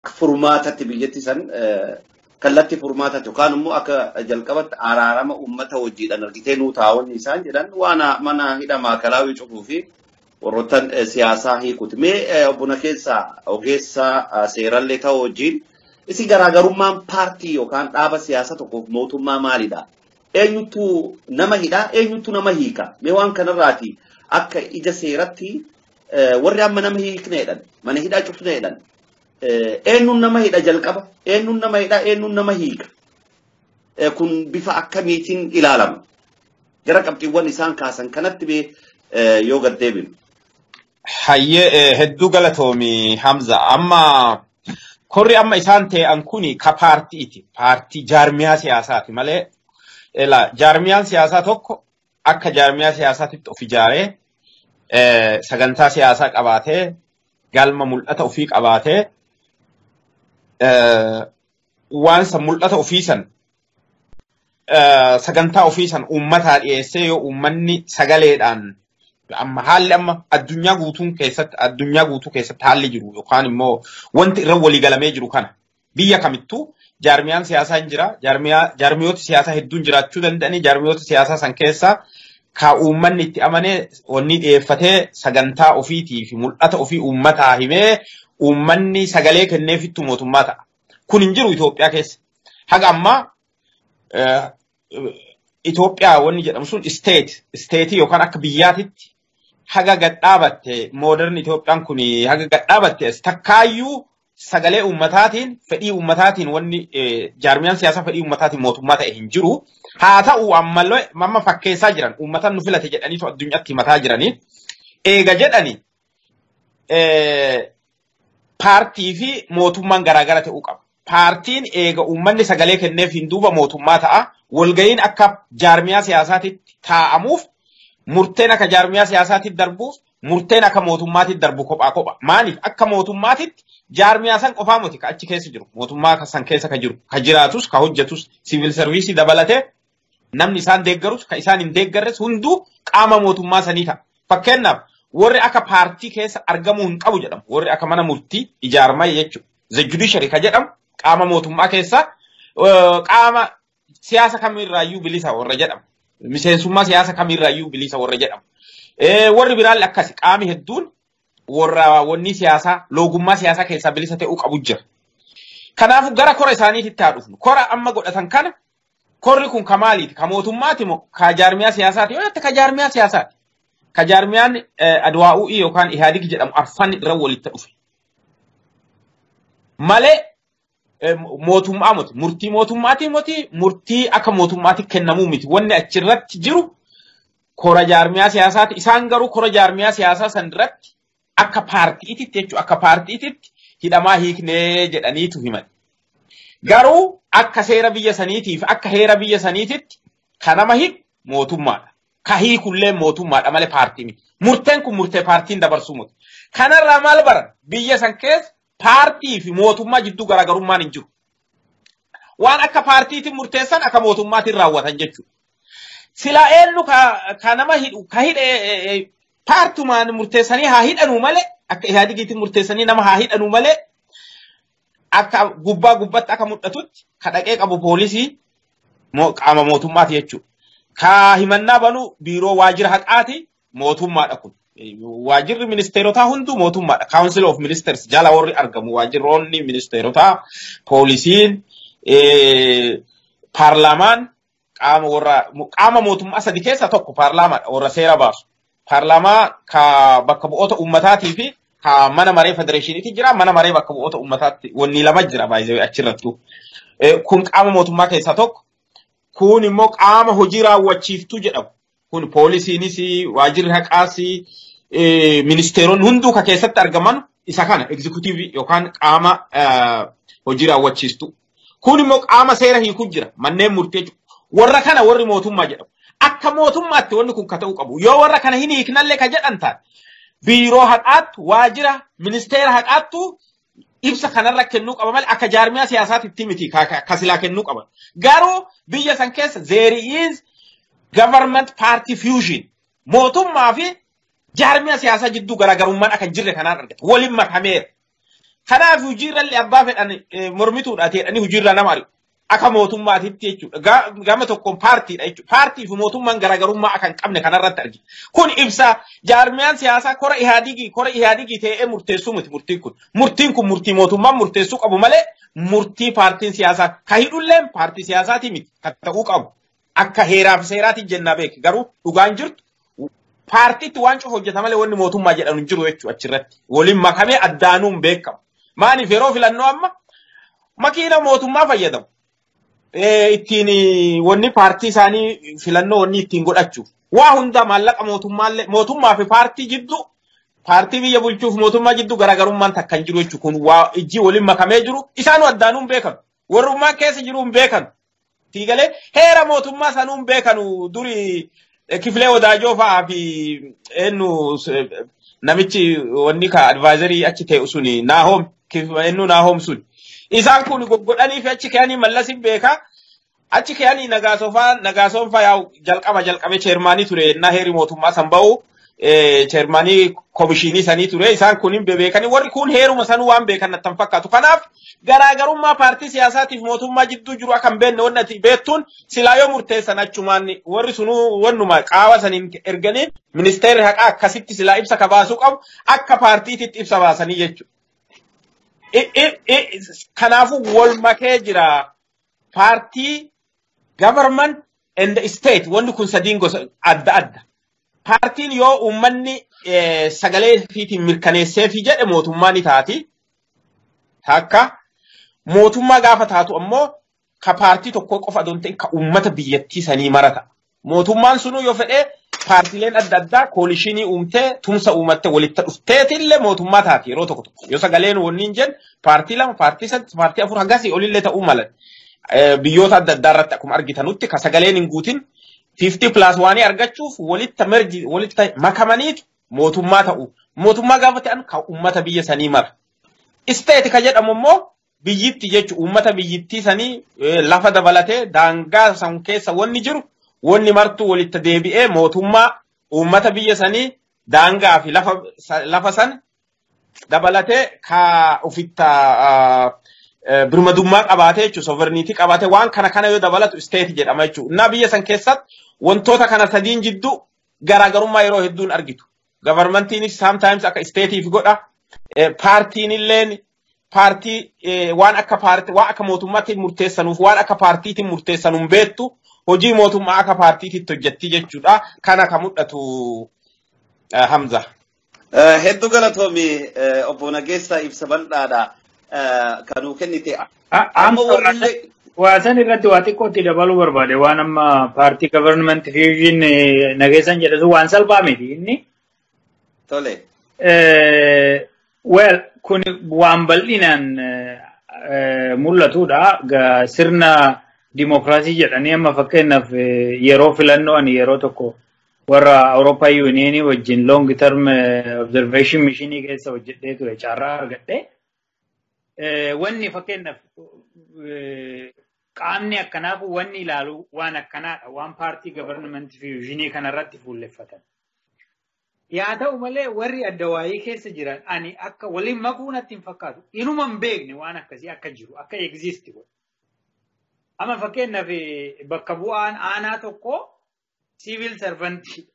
furmaatatti biyyatti san kallatti furmaatatti yookaan immoo akka jalqabatti araarama uummata wajjiidhaan argitee nuu taa'onni isaan jedhan waan mana hidha maakalaawii cufuu fi warroottan siyaasaa hiikuti. Mee obbona keessaa ogeessa seerallee ta'uu wajjin isi garaagarummaan paartii yookaan dhaaba siyaasa tokkoof mootummaa maalidha? Eenyutu nama hidhaa? Eenyutu nama hiika? Mee waan kanarraati akka ija seeratti warri amma nama hiikneedhan mana hidhaa cufneedhan eenyuun nama hidha jalqaba eenyuun nama hidha eenyuun nama hiika kun bifa akkamiitiin ilaalama gara qabxiiwwan isaan kaasan kanatti bee yoo gad deebinu. Hayyee hedduu galatoomi Hamza amma korri amma isaan ta'an kuni ka paartiiti paartii jaarmiyaa siyaasaati malee jaarmiyaan siyaasaa tokko akka jaarmiyaa siyaasaatitti of ijaaree sagantaa siyaasaa qabaatee galma mul'ata ofii qabaatee waan san mul'ata ofii san sagantaa ofii san uummataa dhiyeessee yoo uummanni sagaleedhaan amma haalli amma addunyaa guutuun keessatti addunyaa guutuu keessatti haalli jiru yookaan immoo wanti irra waliigalamee jiru kana biyya kamittuu jaarmiyaan siyaasaa hin jira jaarmiyoota siyaasaa hedduun jiraachuu danda'anii jaarmiyoota siyaasaa san keessaa ka uummanni itti amanee wanni dhiyeeffatee sagantaa ofiitii fi mul'ata ofii uummataa himee uummanni sagalee kenneefittu mootummaa ta'a. Kun hin jiru Itoophiyaa keessa. Haga ammaa Itoophiyaa wanni jedhamu sun isteet isteetii yookaan akka biyyaatitti haga gadhaabatte mooderni Itoophiyaan kun haga gadhaabatte takkaayyuu sagalee uummataatiin fedhii uummataatiin wanni jaarmiyaan siyaasaa fedhii uummataatiin mootummaa ta'e hin jiru. Haa ta'u ammallee mamma fakkeessaa jiran uummatan nu filate jedhaniitu addunyaatti himataa jiranii. Eega jedhani paartii fi mootummaan garaagara ta'uu qaba. Paartiin eega uummanni sagalee kenneef hin duuba mootummaa ta'a. Walga'iin akka jaarmiyaa siyaasaatitti taa'amuuf murteen akka jaarmiyaa siyaasaatitti darbuuf murteen akka mootummaatitti darbu kophaa kopha. Maaliif akka mootummaatitti jaarmiyaa san qofaa miti ka achi keessa jiru. Mootummaa san keessa ka jiru. Ka jiraatus ka hojjetus siviil sarviisii dabalatee namni isaan deeggarus ka isaan hin deeggarres hunduu qaama mootummaa sanii ta'a. Fakkeenyaaf warri akka paartii keessa argamuu hin qabu jedhamu. Warri akka mana murtii ijaaramaa jechuudha. The judiciary ka jedhamu qaama mootummaa keessa qaama siyaasa kamirraayyuu bilisa warra jedhamu. Miseensummaa siyaasa kamirraayyuu bilisa warra jedhamu. Warri biraallee akkasi qaami hedduun warra wanni siyaasaa loogummaa siyaasaa keessaa bilisa ta'uu qabu jira. Kanaafuu gara kora isaaniitti haa dhufnu. Kora amma godhatan kana korri kun ka maaliiti? Ka mootummaati moo ka jaarmiyaa siyaasaati? Yoo jette ka jaarmiyaa siyaasaati. Ka jaarmiyaan Adwaa'u'ii yookaan Ihaadig jedhamu arfan irra walitti dhufe. Malee mootummaa miti. Murtii mootummaatii miti. Murtii akka mootummaatti kennamuu miti. Wanni achirratti jiru kora jaarmiyaa siyaasaati. Isaan garuu kora jaarmiyaa siyaasaa san irratti akka paartiititti jechuudha. Akka paartiititti hidhamaa hiiknee jedhaniitu himan. Garuu akka seera biyya saniitiif akka heera biyya saniititti kan nama hiiku mootummaadha. Ka hiikullee mootummaadha malee paartii miti. Murteen kun murtee paartiin dabarsuu miti. Kanarraa maal baran biyya san keessa paartii fi mootummaa jidduu garaagarummaan hin jiru. Waan akka paartiitiin murteessan akka mootummaatiin raawwatan jechuudha. Silaa eenyu ka nama hidhu ka hidhe paartumaan murteessanii haa hidhanuu malee akka ihaadigiitiin murteessanii nama haa hidhanuu malee akka gubbaa gubbatti akka mul'atutti ka dhaqee qabu poolisii qaama mootummaati jechuudha. Ka himannaa banuu biiroo waajjira haqaati mootummaadha kun. Waajjirri ministeerotaa hunduu mootummaadha. Council of Ministers jala warri argamu waajjiroonni ministeerotaa, poolisiin, paarlaamaan qaama warra qaama mootummaa sadi keessaa tokko paarlaamaadha warra seera baasu. Paarlaamaa ka bakka bu'oota ummataatii fi ka mana maree federeeshiniitii jira mana maree bakka bu'oota ummataatti wanni lama jira baay'ee achirrattu. Kun qaama mootummaa keessaa tokko. Kun immoo qaama hojii raawwachiiftuu jedhamu. Kun poolisiinis waajjirri haqaas ministeeronni hunduu ka keessatti argaman isa kana egzikutiivii yookaan qaama hojii raawwachiistuu. Kun immoo qaama seera hiikuu jira manneen murtee warra kana warri mootummaa jedhamu. Akka mootummaatti wanni kun ka ta'uu qabu. Yoo warra kana hin hiiknallee ka jedhan taate biiroo haqaattu waajjira ministeera haqaattu ibsa kanarra kennuu qaba malee akka jaarmiyaa siyaasaatti miti ka silaa kennuu qaban. Garuu biyya san keessa there is government party fusion mootummaa fi jaarmiyaa siyaasaa jidduu garaagarummaan akka hin jirre kanaan argata. Waliin makameera. Kanaaf hojiirrallee abbaa fedhan mormituudha ta'edhanii hojiirra nama ari'u. Akka mootummaatitti jechuudha. Gama tokkoon paartiidha jechuudha. Paartii fi mootummaan garaagarummaa akka hin qabne kanarratti argina. Kun ibsa jaarmiyaan siyaasaa kora ihaadigii kora ihaadigii ta'ee murteessuu miti murtiin kun. Murtiin kun murtii mootummaan murteessuu qabu malee murtii paartiin siyaasaa ka hidhulleen paartii siyaasaatii miti kan ta'uu qabu. Akka heeraa fi seeraatiin jennaa beeki. Garuu dhugaan jirtu paartiitti waan cufa hojjeta malee wanni mootummaa jedhamu hin jiru jechuudha achirratti. Waliin makamee addaanuun beekamu. Maaliif yeroo filannoo amma makiina mootummaa fayyadamu. Ittiin wanni paartii isaanii filannoo wanni ittiin godhachuuf. Waa hunda maallaqa mootummaallee mootummaa fi paartii jidduu paartii biyya bulchuuf mootummaa jidduu garaagarummaan takka hin jiru jechuudha. Kun waa ijji waliin makamee jiru isaanuu addaanuun beekanu. Warrummaan keessa jiru hin beekanu. Tiigalee heera mootummaa sanuun beekanu duri kifilee wadaajoo fa'aa fi eenyu namichi wanni ka advaazarii achi ta'e suni naahoom eenyu naahoom suni. Isaan kun goggodhanii fi achi ka'anii mallasin beekaa. Achi ka'anii nagaasofaa nagaasoon fa'aa jalqaba jalqabe cheermaanii ture ennaa heeri mootummaa san ba'u cheermaanii komishinii sanii ture isaan kun hin beekanii warri kun heeruma sanuu waan beekan natti fakkaatu. Kanaaf garaagarummaa paartii siyaasaatiif mootummaa jidduu jiru akka hin beekne wanni ati beektuun silaa yoo murteessan achumaan warri sunuu wannuma qaawa saniin erganii ministeerri haqaa akkasitti silaa ibsa ka baasuu qabu akka paartiititti ibsa baasanii jechuudha. Kanaafuu wal makee jira paartii government and state wanni kun sadiin gosa adda adda. Paartiin yoo uummanni sagalee ifiitiin mirkaneesseefi jedhe mootummaa ni taati. Takka mootummaa gaafa taatu ammoo ka paartii tokkoo qofa adoo ta'in ka uummata biyyattii sanii marata. Mootummaan sunuu yoo fedhee paartiileen adda addaa koolishinii uumtee tumsa uumattee walitti dhufteetillee mootummaa taati yeroo tokko tokko. Yoo sagaleen wanniin jennu paartii lama, paartii sadi, paartii afur hagasii olillee ta'uu malan. Biyyoota adda addaa irratti akkuma argitanutti ka sagaleen hin guutin 50 plus waanii argachuuf walitti merji walitti makamaniitu mootummaa ta'u. Mootummaa gaafa ta'an ka uummata biyya sanii mara. Isteeti ka jedhamu immoo biyyitti jechuun uummata biyyittii sanii lafa dabalatee daangaa san keessa wanni jiru wanni martuu walitti deebi'ee mootummaa uummata biyya sanii daangaa fi lafa san dabalatee ka ofitti birmadummaa qabaatee jechuun soverniitii qabaatee waan kana kana yoo dabalatu isteeti jedhama jechuudha. Innaa biyya san keessatti wantoota kana sadiin jidduu garaagarummaa yeroo hedduun argitu. Gavarmantiinis sometimes akka isteetiif godha. Paartiin illeen paartii waan akka paartii waan akka mootummaatti murteessanuuf waan akka paartiitiin murteessanuun beektu hojii mootummaa akka paartiititti hojjetti jechuudha. Kana kan mul'atu Hamza. Hedduu galatoomi obbo Nageessaa ibsa bal'aadha. Kanuu kennite. Amma warri waa san irratti waa xiqqootti dabaluu barbaade waan amma paartii government fusion nageessan jedhatu waan salphaa miti inni. Tole. Well kun waan bal'inaan mul'atudha. Sirna dimokiraasii jedhanii amma fakkeenyaaf yeroo filannoo ani yeroo tokko warra Awurooppaa yuuniyeenii wajjin long term observation mishinii keessa hojjedhee ture carraa argadhee. Wanni fakkeenyaaf qaamni akkanaaf wanni ilaalu waan akkanaadha. Waan paartii government fusionii kanarratti fuulleffatan. Yaa ta'u malee warri adda waayee keessa jiran ani akka waliin makuu natti hin fakkaatu. Inuma hin beekne waan akkasii akka jiru akka egziisti godhu. Amma fakkeenyaaf bakka bu'aan aanaa tokko siivil sarvantii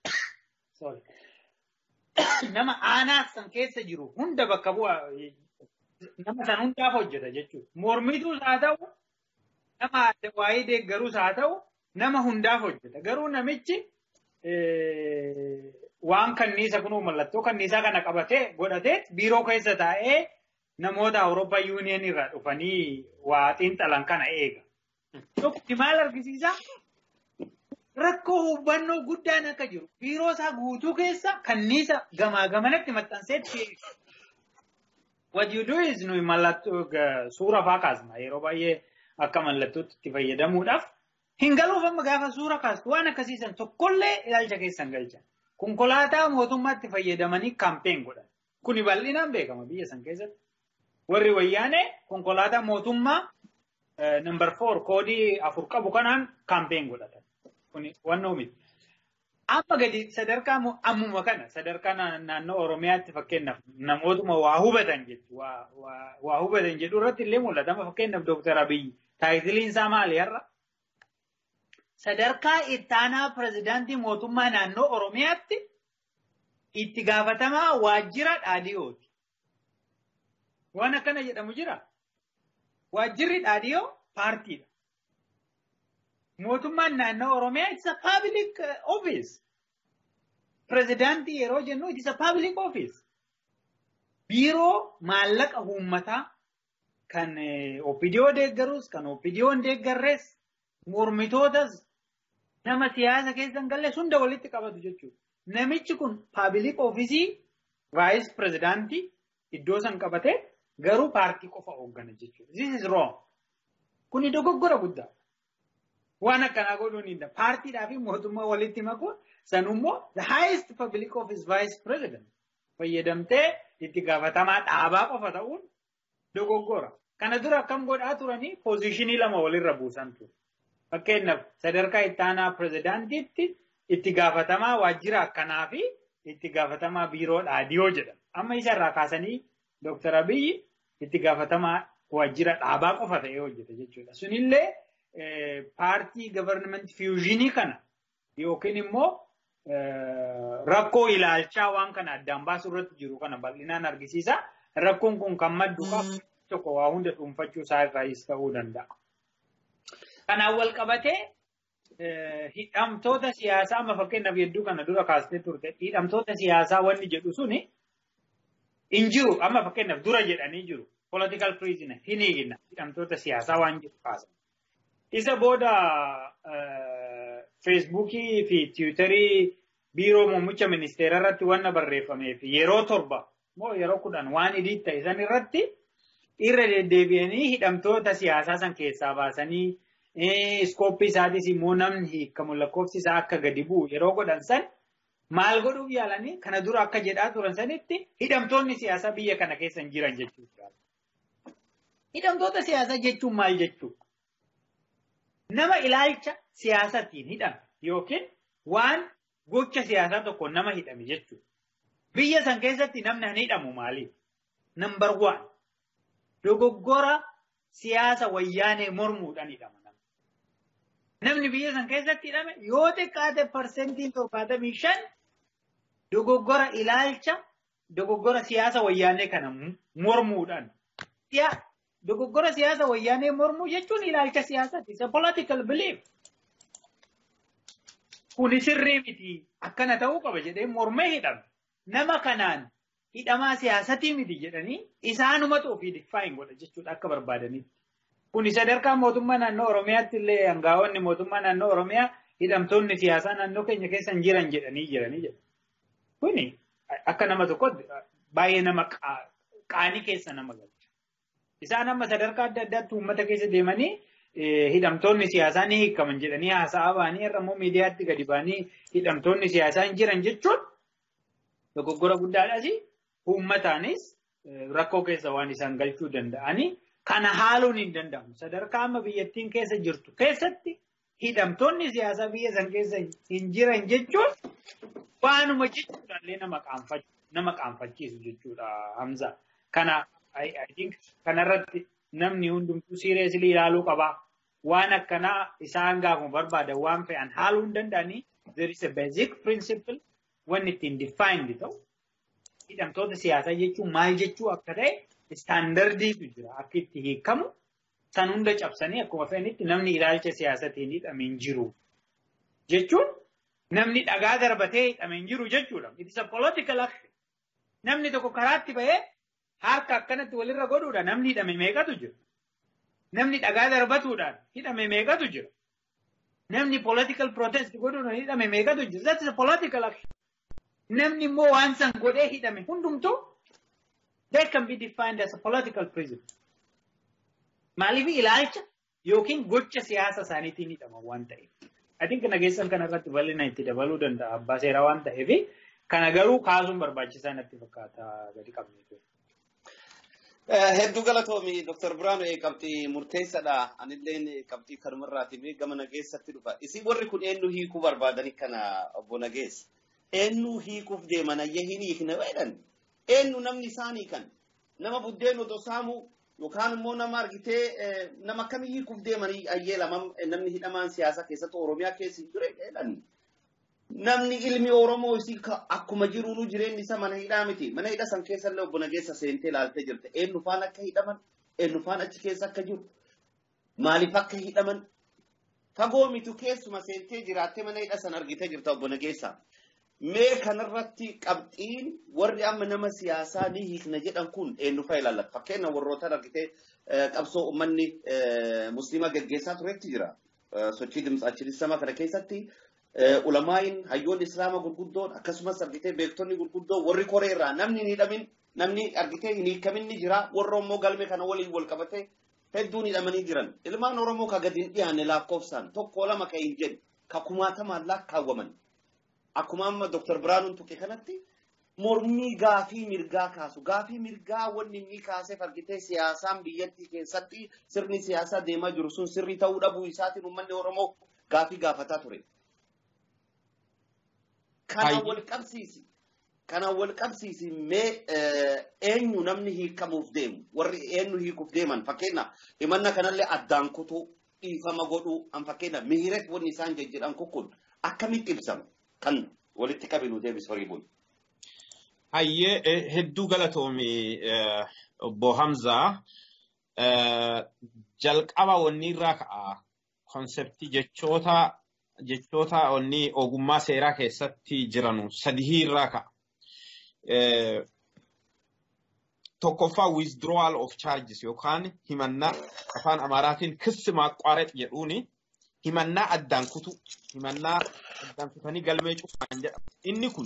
nama aanaa san keessa jiru hunda bakka bu'aa nama san hundaaf hojjeta jechuudha. Mormituus haa ta'u, nama adda waa'ee deeggaruus haa ta'u, nama hundaaf hojjeta. Garuu namichi waan kanniisa kunuu mallattoo kanniisaa kana qabatee godhatee biiroo keessa taa'ee namoota Awurooppaa yuuniyeen irraa dhufanii waa xiinxalan kana eega. Tokko maal argisiisa? Rakkoo hubannoo guddaan akka jiru biiroo isaa guutuu keessa kanniisa gamaa gamanatti maxxanseetti What you do is nuyi mallattoo suura faa kaasna yeroo baay'ee akka mallattootti itti fayyadamuudhaaf hin galuuf amma gaafa suura kaastu waan akkasiisan tokkollee ilaalcha keessan galcha. Konkolaataa mootummaatti fayyadamanii kaampeen godhan. Kuni bal'inaan beekama biyya san keessatti. Warri wayyaanee konkolaataa mootummaa nambar foor koodii afur qabu kanaan kaampeen godhatan. Kuni wannoo miti. Amma gadi sadarkaa mu- ammuma kana sadarkaa na- naannoo Oromiyaatti fakkeenyaaf namootuma waa hubatan jechu waa waa- waa hubatan jedhu irratti illee mul'ata. Amma fakkeenyaaf Dooktar Abiyyi taayitiliin isaa maali har'a? Sadarkaa ittaanaa pirezidaantii mootummaa naannoo Oromiyaatti itti gaafatamaa waajjira dhaadhiyooti. Waan akkana jedhamu jira. Waajjirri dhaadhiyoo paartiidha. Mootummaan naannoo Oromiyaa it's a public uh, office. Pirezidaantii yeroo jennu it's a public office. Biiroo maallaqa uummataa kan eh, OPDO deeggarus kan OPDO hin deeggarres mormitootas nama siyaasa keessa hin galles hunda walitti qabatu jechuudha. Namichi kun paabilik oofisii vaayis pirezidaantii iddoo san qabatee garuu paartii qofa hooggana jechuudha. This is wrong. Kuni dogoggora guddaa. Waan akkanaa godhuun hin danda'amu. Paartiidhaa fi mootummaa walitti makuun sanummoo the highest public office vice president fayyadamtee itti gaafatamaa dhaabaa qofa ta'uun dogoggora. Kana dura akkam godhaa turanii poozishinii lama walirra buusan ture. Fakkeenyaaf sadarkaa ittaanaa pirezidaantiitti itti gaafatamaa waajjira akkanaa fi itti gaafatamaa biiroo dhaadhiyoo jedhama. Amma isarraa kaasanii Dooktar Abiyyi itti gaafatamaa waajjira dhaabaa qofa ta'ee hojjeta jechuudha. Sunillee eh, paartii gavarnamenti fiyuuzhinii kana yookiin immoo eh, rakkoo ilaalchaa waan kana addaan baasuu irratti jiru kana bal'inaan argisiisa. Rakkoon kun kan maddu qabu tokko waa hunda dhuunfachuu isaa irraayis ta'uu danda'a. Kanaan wal qabatee eh, hidhamtoota siyaasaa amma fakkeenyaaf hedduu kana dura kaastee turte hidhamtoota siyaasaa wanni jedhu suni hin jiru amma fakkeenyaaf dura jedhanii jiru political prisoner hin hiikna hidhamtoota siyaasaa waan jiru kaasan. Isa booda eh, feesbuukii fi tiwutarii biiroo muummicha ministeera irratti wanna barreeffamee fi yeroo torba moo yeroo kudhan waan idii ta'e san irratti irra deddeebi'anii hidhamtoota siyaasaa san keessaa baasanii iskooppii isaatis immoo namni hiikamu lakkoofsi isaa akka gadi bu'u yeroo godhan san maal godhuuf yaalanii kana dura akka jedhaa turan sanitti hidhamtoonni siyaasaa biyya kana keessa hin jiran jechuudha. Hidhamtoota siyaasaa jechuun maal jechuudha? Nama ilaalcha siyaasatiin hidhame yookiin waan gocha siyaasaa tokko nama hidhame jechuudha. Biyya san keessatti namni hin hidhamu maaliif? Nambar waan dogoggora siyaasa wayyaanee mormuudhaan hidhama. Namni biyya san keessatti hidhame yoo xiqqaate parsentiin torbaatamii shan dogoggora ilaalcha dogoggora siyaasa wayyaanee kana mormuudhaan. Dogoggora siyaasa wayyaanee mormuu jechuun ilaalcha siyaasaati. Isa political belief. Kuni sirrii miti akkana ta'uu qaba jedhee mormee hidhame. Nama kanaan hidhamaa siyaasatii miti jedhanii isaanumatu ofii diffaayin godha jechuudha akka barbaadanitti. Kuni sadarkaa mootummaa naannoo Oromiyaatti illee hangaa'onni mootummaa naannoo Oromiyaa hidhamtoonni siyaasaa naannoo keenya keessa hin jiran jedhanii jiranii jedhu. Kuni akka nama tokkotti baay'ee nama qaanii keessa nama galcha. Isaan amma sadarkaa adda addaatti uummata keessa deemanii hidhamtoonni siyaasaa ni hiikaman jedhanii haasa'aa ba'anii irra immoo miidiyaatti gadi ba'anii hidhamtoonni siyaasaa hin jiran jechuun dogoggora guddaadhaas uummataanis rakkoo keessa waan isaan galchuu danda'anii kana haaluun hin danda'amu. Sadarkaa amma biyyattiin keessa jirtu keessatti hidhamtoonni siyaasaa biyya san keessa hin jiran jechuun waanuma jechuudhaallee nama qaanfachiisu jechuudha Hamza. Kana kanarratti namni hundumtuu siireesilii ilaaluu qaba. Waan akkanaa isaan gaafuma barbaadan waan fe'an haaluu hin danda'anii there is a basic principle wanni ittiin defined ta'u hidhamtoota siyaasaa jechuun maal jechuu akka ta'e istaandardiitu jira akka itti hiikamu san hunda cabsanii akkuma fe'anitti namni ilaalcha siyaasatiin hidhame hin jiru jechuun namni dhagaa darbatee hidhame hin jiru jechuudha. It is a political action. Namni tokko karaatti bahee harka akkanatti walirra godhuudhaan namni hidhame meeqatu jira. Namni dhagaa darbatuudhaan hidhame meeqatu jira. Namni political protest godhuudhaan hidhame meeqatu jira. That is a political action. Namni immoo waan san godhee hidhame hundumtuu that can be defined as a political prison. Maaliif ilaalcha yookiin gocha siyaasa isaaniitiin hidhama waan ta'eef. I think nageessan kanarratti bal'ina itti dabaluu danda'a abbaa seeraa waan ta'eef kana garuu kaasuun barbaachisaa natti fakkaata gadi qabne. Hedduu galatoomi Dr. Biraanuu qabxii murteessaadha. Anillee qabxii kanumarraati gama nageessatti dhufa. Isin warri kun eenyu hiikuu barbaadanii kana obbo Nageessa. Eenyu hiikuuf deeman ayya hin hiikne jedhan. Eenyu namni isaanii kan nama buddeen otoo saamu yookaan immoo nama argitee nama akkamii hiikuuf deemanii ayyee lama namni hidhamaan siyaasa keessatti Oromiyaa keessa hin ture jedhan. Namni ilmi Oromoo isii akkuma jiruunu jireenyi isa mana hidhaa miti. Mana hidha san keessa illee obbo Nageessa seentee ilaaltee jirte. Eenyu faan akka hidhaman, eenyu faan achi keessa akka jiru, maaliif akka hidhaman. Fagoo mitu keessuma seentee jiraattee mana hidha san argitee jirta obbo Nageessa. Mee kanarratti qabxiin warri amma nama siyaasaa ni hiikna jedhan kun eenyu fa'a ilaallata. Fakkeenya warrootaan argitee qabsoo uummanni musliima gaggeessaa turetti jira. Sochii dimtsaachilisamaa kana keessatti ulamaayin hayyoon islaama gurguddoon akkasumas argitee beektonni gurguddoon warri koree irraa namni hin hidhamin namni argitee hin hiikamin ni jira warra immoo galmee kana waliin wal qabate hedduun hidhamanii jiran ilmaan oromoo ka gadi hin dhiyaanne lakkoofsaan tokko lama ka hin jedhe ka kumaatamaan lakkaawwaman akkuma amma Dr. Biraanuun tuqe kanatti mormii gaafii mirgaa kaasu gaafii mirgaa wanni inni kaaseef argitee siyaasaan biyyattii keessatti sirni siyaasaa deemaa jiru sun sirrii ta'uu dhabuu isaatiin uummanni oromoo gaafii gaafataa ture. kana wal qabsiisi kana wal qabsiisi mee eenyu namni hiikamuuf deemu warri eenyu hiikuuf deeman fakkeenya himanna kanallee addaan kutuu dhiifama godhuu an fakkeenya mihiret wanni isaan jejjedhan kun akkamitti ibsama kan walitti qabinu deebis horii bulu. Hayyee hedduu galatoomi obbo Hamzaa jalqaba wanni irraa ka'a konseptii jechoota jechoota onni ogummaa seeraa keessatti jiranu sadihii irraa ka'a. Tokkoffaa withdrawal of charges yookaan himannaa afaan Amaaraatiin kissi maaqqaarex jedhuuni himannaa addaan kutu himannaa addaan kutanii galmee cufaan jedhama. Inni kun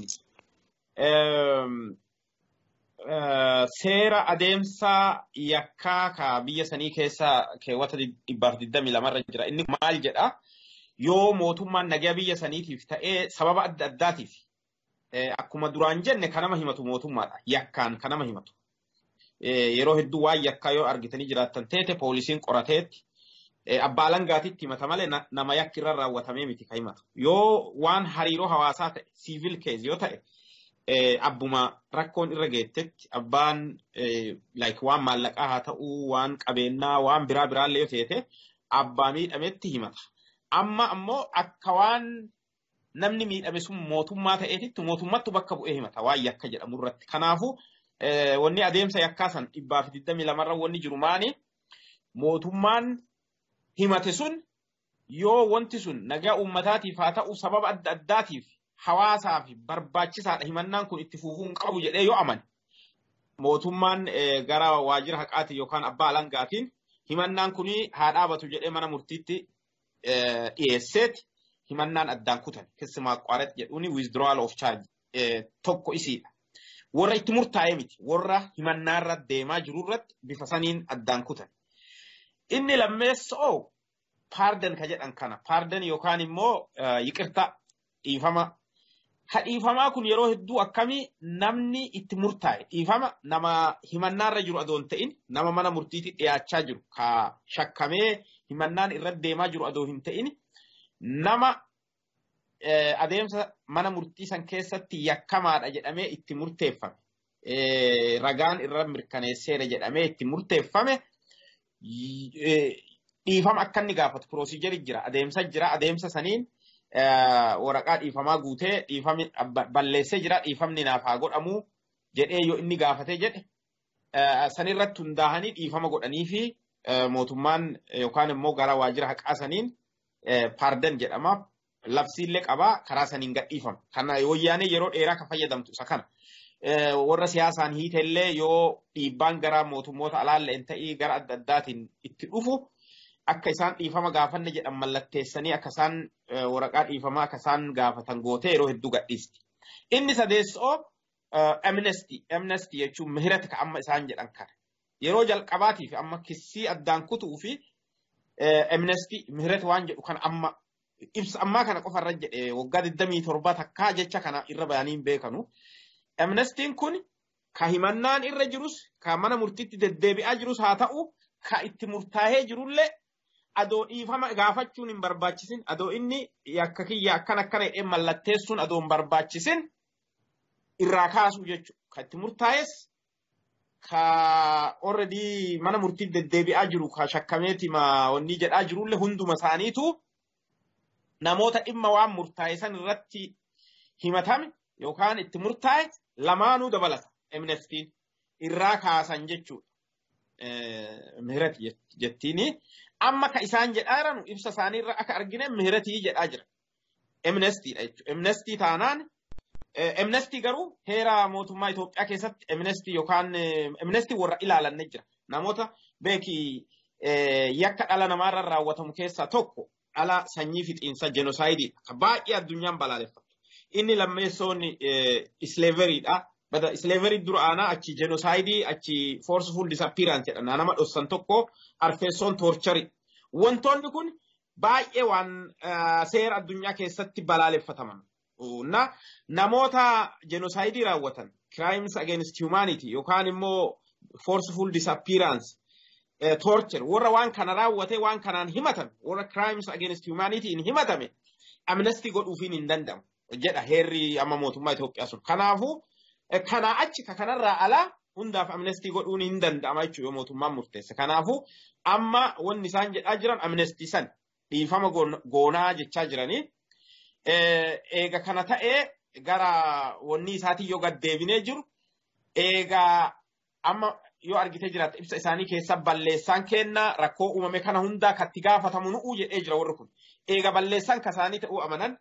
seera adeemsa yakkaa ka biyya sanii keessa keewwata dhibbaaf digdamii lamarra jira. Inni maal jedhaa? yoo mootummaan nagaa biyya saniitiif ta'ee sababa adda addaatiif akkuma duraan jenne kan nama himatu mootummaadha. Yakkaan kan nama himatu. Yeroo hedduu waan yakkaa yoo argitanii jiraattan teete poolisiin qorateetti abbaa alangaatitti himata malee nama yakki irra raawwatamee miti kan himatu. Yoo waan hariiroo hawaasaa ta'e siivil keez yoo ta'e abbuma rakkoon irra geettetti abbaan waan maallaqaa haa ta'uu waan qabeenyaa waan biraa biraallee yoo teete abbaa miidhametti himata. amma ammoo akka waan namni miidhame sun mootummaa ta'eetitti mootummattu bakka bu'ee himata waan yakka jedhamu irratti. Kanaafuu wanni adeemsa yakkaa san dhibbaa fi digdamii lamarra wanni jiru maani mootummaan himate sun yoo wanti sun nagaa uummataatiif haa ta'u sababa adda addaatiif hawaasaaf barbaachisaadha himannaan kun itti fufuu hin qabu jedhee yoo amane mootummaan gara waajjira haqaatiin yookaan abbaa alangaatiin himannaan kun haa dhaabatu jedhee mana murtiitti dhiyeesseeti himannaan addaan kutan keessi maaqqaareet jedhuuni withdrawal of charge tokko isiidha. Warra itti murtaa'e miti warra himannaarra deemaa jirurratti bifa saniin addaan kutan. Inni lammeessoo paardan ka jedhan kana paardan yookaan immoo yiqirta dhiifama. Ha dhiifamaa kun yeroo hedduu akkamii namni itti murtaa'e dhiifama nama himannaarra jiru adoon ta'in nama mana murtiitti dhiyaachaa jiru ka shakkamee himannaan irra deemaa jiru adoo hin ta'in nama adeemsa mana murtii san keessatti yakkamaadha jedhamee itti murteeffame. Ragaan irra mirkaneesseera jedhamee itti murteeffame dhiifama akka inni gaafatu piroosijeri jira adeemsa jira adeemsa saniin waraqaa dhiifamaa guutee dhiifamni balleessee jira dhiifamni naaf haa godhamu jedhee yoo inni gaafatee jedhe sanirratti hundaa'anii dhiifama godhanii fi mootummaan yookaan immoo gara waajjira haqaa saniin paardan jedhama. Labsiillee qabaa karaa saniin gadhiifama. Kana wayyaanee yeroo dheeraa kan fayyadamtu isa kana. Warra siyaasaan hiitellee yoo dhiibbaan gara mootummoota alaallee ta'ii gara adda addaatiin itti dhufu akka isaan dhiifama gaafanne jedhan mallatteessanii akka isaan waraqaa dhiifamaa akka isaan gaafatan gootee yeroo hedduu gadhiisti. Inni sadeessoo amnesty amnesty jechuun mihirata ka amma isaan jedhan kana. Yeroo jalqabaatiif amma kissii addaan kutuu fi amnesty mihirata waan jedhu kan amma ibsa ammaa kana qofarra jedhe waggaa 27 takkaa jecha kana irra bayanii hin beekanu. Amnestiin kun ka himannaan irra jirus ka mana murtiitti deddeebi'aa jirus haa ta'u ka itti murtaa'ee jirullee adoo dhiifama gaafachuun hin barbaachisin adoo inni yakka kiyya akkan akkana jedhee mallatteessuun adoo hin barbaachisin irraa kaasuu jechuudha. Ka itti murtaa'es ka already mana murtiitti deddeebi'aa jiru ka shakkameeti ma wanni jedhaa jirullee hunduma isaaniitu namoota dhimma waan murtaa'e san irratti himatame yookaan itti murtaa'e lamaanuu dabalata amnestiin irraa kaasan jechuudha. Mihirati jettiini. Amma ka isaan jedhaa jiranu ibsa isaaniirra akka argine mihiratii jedhaa jira. Amnestiidha jechuudha. Amnestii taanaan amnestii garuu heera mootummaa Itoophiyaa keessatti amnestii yookaan amnestii warra ilaalanne jira. Namoota beekii yakka dhala namaarra raawwatamu keessaa tokko dhala sanyii fixiinsa jenoosaayidii baay'ee addunyaan balaaleffattu. Inni lammeessoon isleeveriidha. Bada isleeverii dura aanaa achi jenoosaayidii achi forceful disappearance jedha nama dhossan tokko arfeessoon toorchari. Wantoonni kun baay'ee waan seera addunyaa keessatti balaaleffataman. Na namoota jenoosaayidii raawwatan crimes against humanity yookaan immoo forceful disappearance torture warra waan kana raawwate waan kanaan himatan warra crimes against humanity hin himatame amnestii godhuufiin hin danda'amu jedha heerri amma mootummaa Itoophiyaa sun. Kanaafuu kanaa achi ka kanarraa alaa hundaaf amnestii godhuun hin danda'ama jechuudha mootummaan murteesse. Kanaafuu amma wanni isaan jedhaa jiran amnestii san dhiifama goonaa jechaa jiranii. Eega kana ta'ee gara wanni isaatiin yoo gaddeebinee jiru eega amma yoo argitee jiraatte ibsa isaanii keessa balleessaan kennaa rakkoo uumame kana hundaa katti gaafatamu nu'uu jedhee jira warri kun. Eega balleessaan kasaanii ta'uu amanan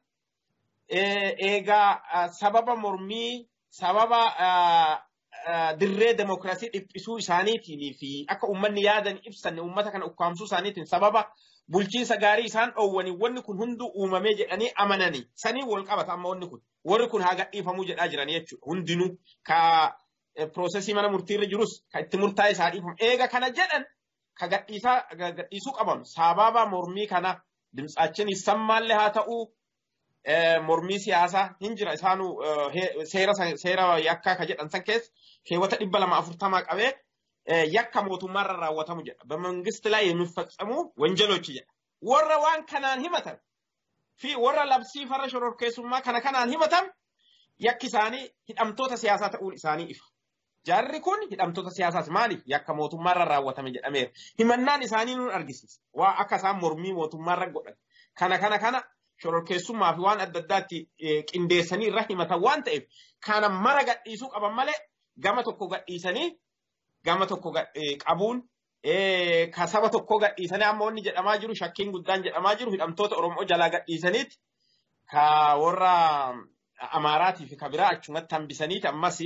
eega sababa mormii sababa dirree demokrasii dhiphisuu isaaniitiin fi akka uummanni yaadan ibsanne uummata kana ukkaamsuu isaaniitiin sababa bulchiinsa gaarii isaan dhoowwanii wanni kun hunduu uumamee jedhanii amananii sanii wal qabata amma wanni kun warri kun haa gadhiifamuu jedhaa jiranii jechuudha hundinuu ka piroosesii mana murtiirra jirus ka itti murtaa'e isaa dhiifamu eega kana jedhan ka gadhiisuu qaban sababa mormii kana dimtsaachin sammaallee haa ta'uu mormii siyaasaa hin jira isaanuu seera seera yakkaa ka jedhan san keessa keewwata dhibba lama afurtamaa qabee yakka mootummaarra raawwatamu jedha. Bamangist ላይ የሚፈጸሙ ወንጀሎች jedha. Warra waan kanaan himatan fi warra labsii farra shororkeessummaa kana kanaan himatan yakki isaanii hidhamtoota siyaasaa ta'uun isaanii ifa. Jaarri kun hidhamtoota siyaasaas maaliif yakka mootummaarra raawwatame jedhameera. Himannaan isaanii nun argisiisa. Waa akka isaan mormii mootummaarra godhan. Kana kana kana shororkeessummaa fi waan adda addaatti qindeessanii irra himatan waan ta'eef kana mara gadhiisuu qaban malee gama tokko gadhiisanii gama tokko qabuun ka saba tokko gadhiisanii amma wanni jedhamaa jiru shakkiin guddaan jedhamaa jiru hidhamtoota Oromoo jalaa gadhiisaniiti ka warra Amaaraatii fi ka biraa achumatti hambisaniiti ammas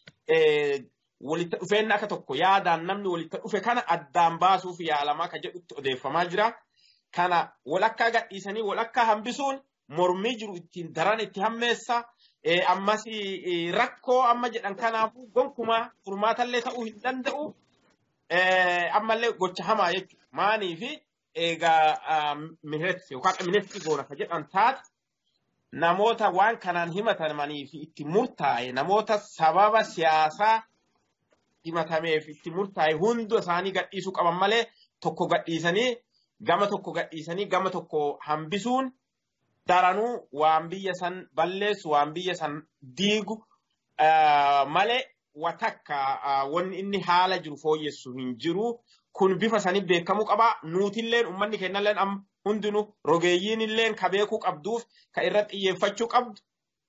walitti dhufeenna akka tokko yaadaan namni walitti dhufe kana addaan baasuuf yaalamaa ka jedhutti odeeffamaa jira. Kana walakkaa gadhiisanii walakkaa hambisuun mormii jiru ittiin daran itti hammeessa. Ammas rakkoo amma jedhan kanaafuu gonkumaa furmaatallee ta'uu hin danda'u. Ammallee gocha hamaa jechuudha. Maaniifi egaa mihiretti yookaan ministi goona ka jedhan taate namoota waan kanaan himatamanii fi itti murtaa'e namoota sababa siyaasaa himatameef itti murtaa'e hunda isaanii gadhiisuu qaban malee tokko gadhiisanii gama tokko gadhiisanii gama tokko hambisuun daranuu waan biyya san balleessu waan biyya san diigu malee watakka wanni inni haala jiru fooyyessu hin jiru kun bifa sanii beekamuu qaba nuutilleen ummanni kennalleen am hundinuu rogeeyyiin illeen ka beekuu qabduuf ka irratti xiyyeeffachuu qabdu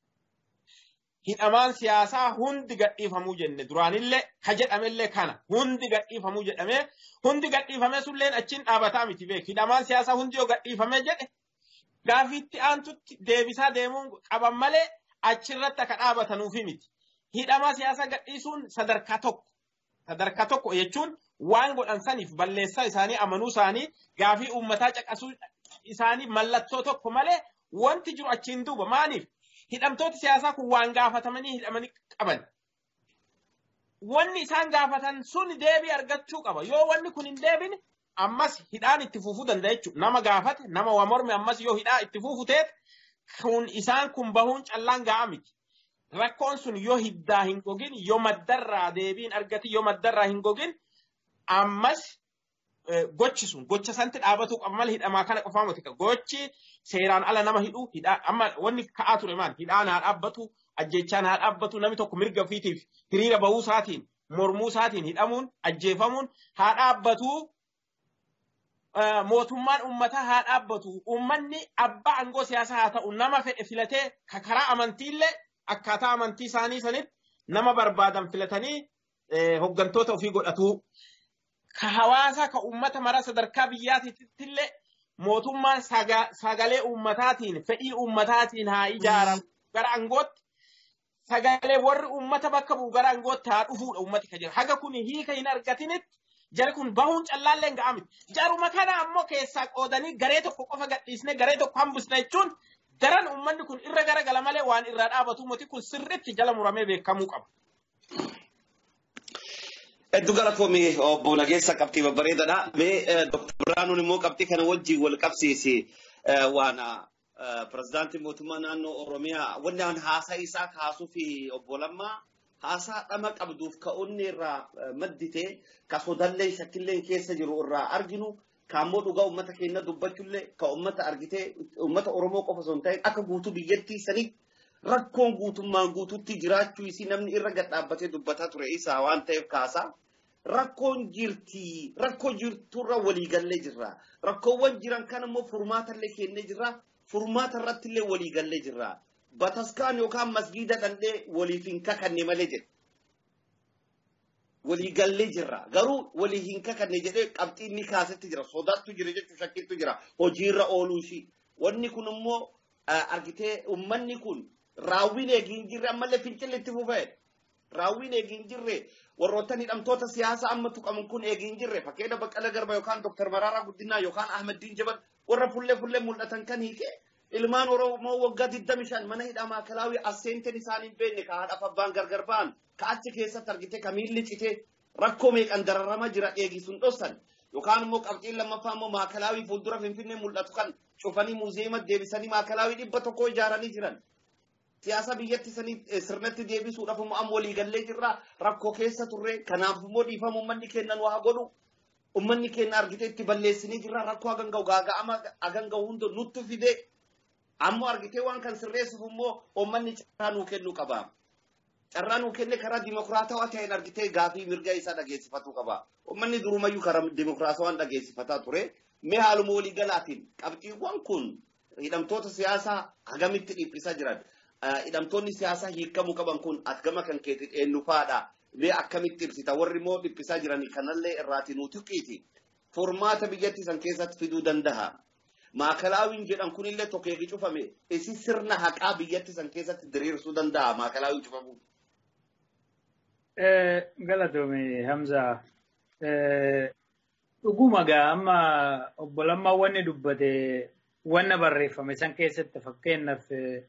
hidhamaan siyaasaa hundi gadhiifamuu jenne duraanillee ka jedhamellee kana hundi gadhiifamuu jedhamee hundi gadhiifamee sulleen achiin dhaabataa miti beek hidhamaan siyaasaa hundi yoo gadhiifamee jedhe gaafiitti aantutti deebisaa deemuun qaban malee achirratti akka dhaabatanuufi miti. Hidhamaa siyaasaa gadhiisuun sadarkaa tokko sadarkaa tokko jechuun waan godhan saniif balleessaa isaanii amanuu isaanii gaafii uummataa caqasuu isaanii mallattoo tokko malee wanti jiru achiin duuba maaliif hidhamtooti siyaasaa kun waan gaafatamanii hidhamanii qaban. Wanni isaan gaafatan sun deebii argachuu qaba. Yoo wanni kun hin deebine ammas hidhaan itti fufuu danda'a jechuudha. Nama gaafate nama morme ammas yoo hidhaa itti fufu teet kun isaan kun bahuun callaan ga'a miti. rakkoon sun yoo hiddaa hin gogin yoo maddarraa deebiin argati yoo maddarraa hin gogin ammas gochi sun gocha santi dhaabatu qaba malee hidhamaa kana qofaa miti gochi seeraan ala nama hidhu hidhaa amma wanni ka'aa ture maal hidhaan haa dhaabbatu ajjechaan haa dhaabbatu namni tokko mirga ofiitiif hiriira bahuu isaatiin mormuu isaatiin hidhamuun ajjeefamuun haa dhaabbatu mootummaan uummataa haa dhaabbatu uummanni abbaa aangoo siyaasaa haa ta'u nama fedhe filatee karaa amantiillee akkaataa amantii isaanii sanitti nama barbaadan filatanii hoggantoota ofii godhatu. Ka hawaasa ka uummata mara sadarkaa biyyaatiittillee mootummaan sagalee uummataatiin fedhii uummataatiin haa ijaaramu gara aangootti sagalee warri uummata bakka bu'u gara aangootti haa dhufuudha uummati ka jira. Haga kun hiika hin argatinitti jari kun bahuun callaallee hin ga'amti. Jaruma kana ammoo keessaa qoodanii garee tokko qofa gadhiisnee garee tokko hambisna jechuun daran uummanni kun irra gara gala malee waan irraa dhaabatu miti kun sirriitti jala muramee beekamuu qaba. Hedduu galatoomii obbo Nageessa qabxii babbareedaadha. Mee Dr. Biraanuun immoo qabxii kana wajjin wal qabsiisi waan pirezidaantii mootummaa naannoo Oromiyaa wanni an haasaa isaa kaasuu fi obbo Lammaa haasaa dhama qabduuf ka'uunni irraa maddite ka sodallee shakkillee keessa jiru irraa arginu kaammoo dhugaa uummata keenya dubbachuullee ka uummata argitee uummata Oromoo qofa osoo hin ta'in akka guutuu biyyattii sanitti rakkoon guutummaan guutuutti jiraachuu isii namni irra gad dhaabbatee dubbataa ture isaa waan ta'eef kaasaa. Rakkoon jirti rakkoo jirturra waliigallee jirra. Rakkoowwan jiran kan immoo furmaatallee kennee jirra. Furmaata irrattillee waliigallee jirra. Bataskaan yookaan masgiida dhandhee waliif hin kakanne malee jedhe. Waliigallee jirra. Garuu walii hin kakanne jedhee qabxii inni kaasetti jira. Sodaattu jira jechuun shakkiitu jira. Hojiirra ooluu ishii. Wanni kun immoo argitee uummanni kun raawwiin eegii hin jirre ammallee fincilli itti fufee. Raawwiin eegii hin jirre warroottan hidhamtoota siyaasaa amma tuqaman kun eegii hin jirre fakkeenya Baqqala Garba yookaan Dooktar Maraaraa Guddinaa yookaan Ahmeddiin Jabal warra fullee fullee mul'atan kan hiike ilmaan Oromoo waggaa 25 mana hidhaa maakalaawii asseenteen isaanii hin beekne ka haadhaaf abbaan gargar ba'an ka achi keessatti argite ka miilli cite rakkoo meeqan dararama jira eegisuun dhossan yookaan immoo qabxiin lammaffaa immoo maakalaawii fuuldura finfinnee mul'atu kan cufanii muuzeema deebisanii maakalaawii dhibba tokko ijaaranii jiran. siyaasa biyyatti sanii sirnatti deebisuudhaaf immoo amma waliigallee jirra rakkoo keessa turre kanaaf immoo dhiifama uummanni kennan waa godhu uummanni kenna argite itti balleessinii jirra rakkoo hagan ga'u gaaga'ama hagan ga'u hunda nutti fide ammoo argitee waan kan sirreessuuf immoo uummanni carraa nuu kennuu qaba. Carraa nuu kenne karaa dimokiraatawaa ta'een argitee gaafii mirga isaa dhageessifatuu qaba. Uummanni durumayyuu karaa dimokiraatawaan dhageessifataa ture. Mee haaluma waliigalaatiin qabxiiwwan kun hidhamtoota siyaasaa hagamitti dhiphisaa jiran. hidhamtoonni siyaasaa hiikamuu qaban kun gama kan keetti eenyu faadha. Mee akkamitti ibsita warri immoo dhiphisaa jiran kanallee irraati nuti qiiti. Furmaata biyyatti san keessatti fiduu danda'a. Maakalaawiin jedhan kunillee tokko eegi cufame isi sirna haqaa biyyatti san keessatti diriirsuu danda'a maakalaawiin cufamu. Galatoome Hamza. Dhuguma gaa amma obbo Lammaa wanni dubbate wanna barreeffame san keessatti fakkeenyaaf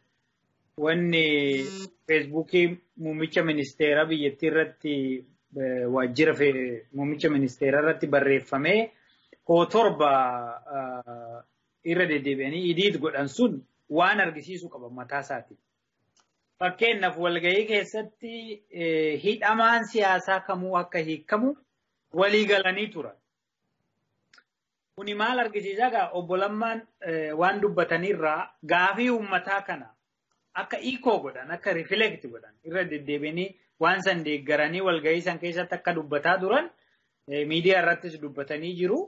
wanni feesbuukii muummicha ministeeraa biyyattii irratti waajjira muummicha ministeeraa irratti barreeffamee koo torba irra deddeebi'anii idiit godhan sun waan argisiisu qaba mataa isaati. Fakkeenyaaf walgahii keessatti hidhamaan siyaasaa kamuu akka hiikamu walii galanii turan. Kuni maal argisiisaa gaa obbo Lammaan waan dubbatanirraa gaafii uummataa kana akka iikoo godhan akka rifileekti godhan irra deddeebianii waan san deeggaranii walgahii san keessatti akka dubbataa turan miidiyaa irrattis dubbatanii jiru.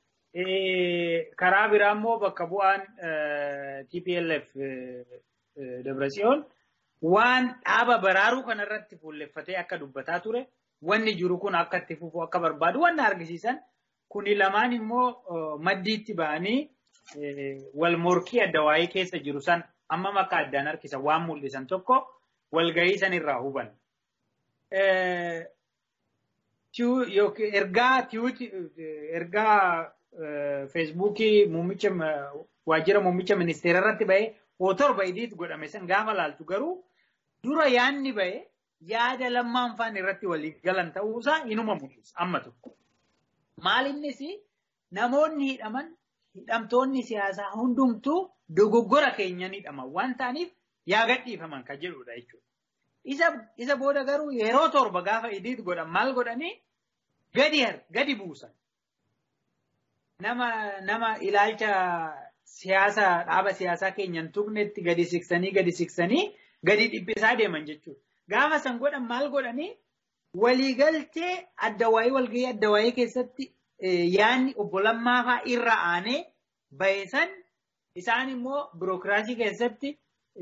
Karaa biraa immoo bakka bu'aan TPLF Dabratsiyoon waan dhaaba baraaruu kanarratti fuulleffatee akka dubbataa ture wanni jiru kun akka itti fufu akka barbaadu wanna argisiisan kuni lamaan immoo maddiitti ba'anii wal morkii adda waa'ee keessa jiru san amma makka addaan harkisan waan mul'isan tokko walgahii san irraa huban. Ergaa ergaa feesbuukii muummicha waajjira muummicha ministeera irratti ba'ee koo torba idiit godhame san gaafa laaltu garuu dura yaadni ba'e yaada lammaan faan irratti walii galan ta'uusaa inuma mul'isa amma tokko. Maal innis namoonni hidhaman hidhamtoonni siyaasaa hundumtuu dogoggora keenyan hidhaman waan ta'aniif yaa gadhiifaman kan jedhudha jechuudha. Isa, isa booda garuu yeroo torba gaafa idiit godhan maal godhanii gadi gadi buusan. Nama, nama ilaalcha siyaasa dhaaba siyaasaa keenyan tuqnetti gadi siqsanii gadi siqsanii gadi dhiphisaa deeman jechuudha. Gaafa san godhan maal godhanii waliigaltee adda waa'ee walgahii adda waa'ee keessatti yaanni obbo Lammaa fa'aa irra aanee bahesan isaan immoo birookiraasii keessatti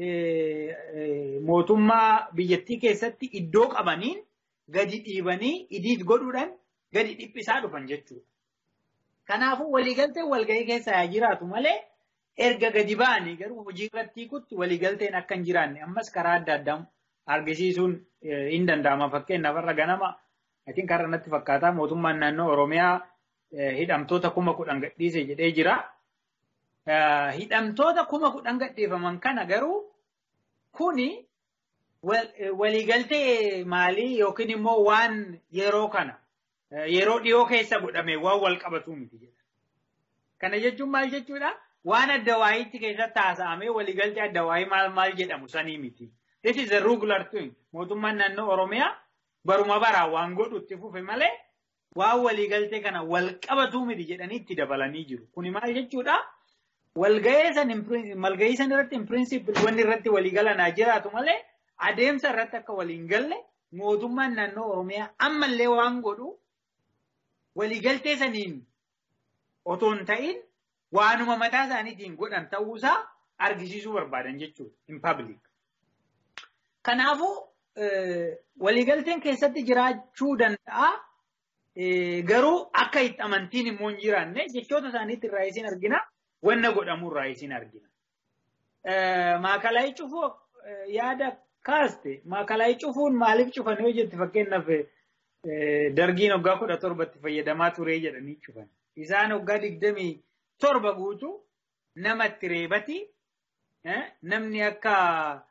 mootummaa biyyattii keessatti iddoo qabaniin gadi dhiibanii idiit godhuudhaan gadi dhiphisaa dhufan jechuudha. Kanaafuu waliigalteen walgahii keessa haa jiraatu malee erga gadi ba'anii garuu hojii irratti hiikutti waliigalteen akka hin jiraanne ammas karaa adda addaa argisiisuun hin danda'ama. Fakkeenyaaf irra ganama atiin karaa natti fakkaataa mootummaan naannoo Oromiyaa hidhamtoota kuma kudhan gadhiise jedhee jira. Hidhamtoota kuma kudhan gadhiifaman kana garuu kuni waliigaltee maalii yookiin immoo waan yeroo kana yeroo dhiyoo keessa godhame waan wal qabatu miti jedha. Kana jechuun maal jechuudha? Waan adda waayitti keessatti haasa'amee waliigaltee adda waayii maal maal jedhamu sanii miti. This is a regular thing. Mootummaan naannoo Oromiyaa baruma baraan waan godhu itti fufe malee waan waliigaltee kana wal qabatu miti jedhanii itti dabalanii jiru. Kuni maal jechuudha? Walgahee san malgahii san irratti in principle wanni irratti waliigalan haa jiraatu malee adeemsa irratti akka waliin galle mootummaan naannoo Oromiyaa ammallee waan godhu waliigaltee saniin otoo hin ta'in waanuma mataa isaaniitiin godhan ta'uusaa argisiisuu barbaadan jechuudha in public. Kanaafuu waliigalteen keessatti jiraachuu danda'a. Garuu akka itti amantiin immoo hin jiraanne jechoota isaaniitti irraa isin argina. Wanna godhamu irraa isin argina. Maakalaayii cufuu yaada kaaste maakalaayii cufuun maaliif cufan yoo jette fakkeenyaaf dargiin waggaa kudha torbatti fayyadamaa ture jedhanii cufan. Isaan waggaa digdamii torba guutuu nama itti reebati namni akka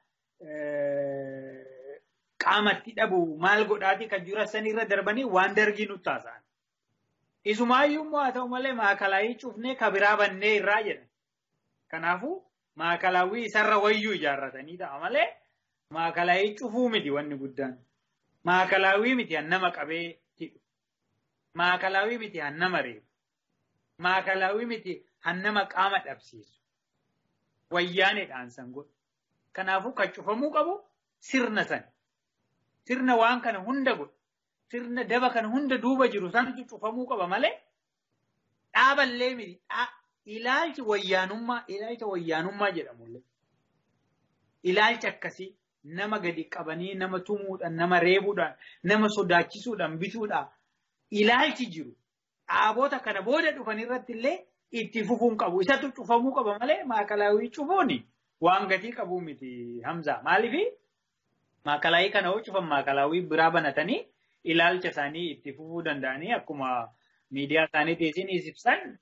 qaamatti dhabu maal godhaati kan jiru sanirra darbanii waan dargii nutti haasa'an. Isumaayyuu immoo haa ta'u malee maakalaayii cufnee kabiraa bannee irraa jedhan. Kanaafuu maakalaawwii isarra wayyuu ijaarratanii ta'a malee maakalaayii cufuu miti wanni guddaan. Maakalaawwii miti hannama qabee tidhu. Maakalaawwii miti hannama reebu. Maakalaawwii miti hannama qaama dhabsiisu. Wayyaaneedhaan san godhu. Kanaafuu kan cufamuu qabu sirna sani. Sirna waan kana hunda godhu. Sirna daba kana hunda duuba jiru sanatu cufamuu qaba malee dhaaballee miti. Ilaalchi wayyaanummaa, ilaalcha wayyaanummaa jedhamullee. Ilaalcha akkasii nama gadi qabanii nama tumuudhaan, nama reebuudhaan, nama sodaachisuudhaan, bituudhaan ilaalchi jiru. Dhaabota kana booda dhufan irratti illee itti fufuun qabu. Isatu cufamuu qaba malee maakalaawii cufuuni waan gatii qabu miti Hamza. Maaliif maakalaawii kana yoo cufan maakalaawii biraa banatanii ilaalcha isaanii itti fufuu danda'anii akkuma miidiyaa isaaniitiin ibsan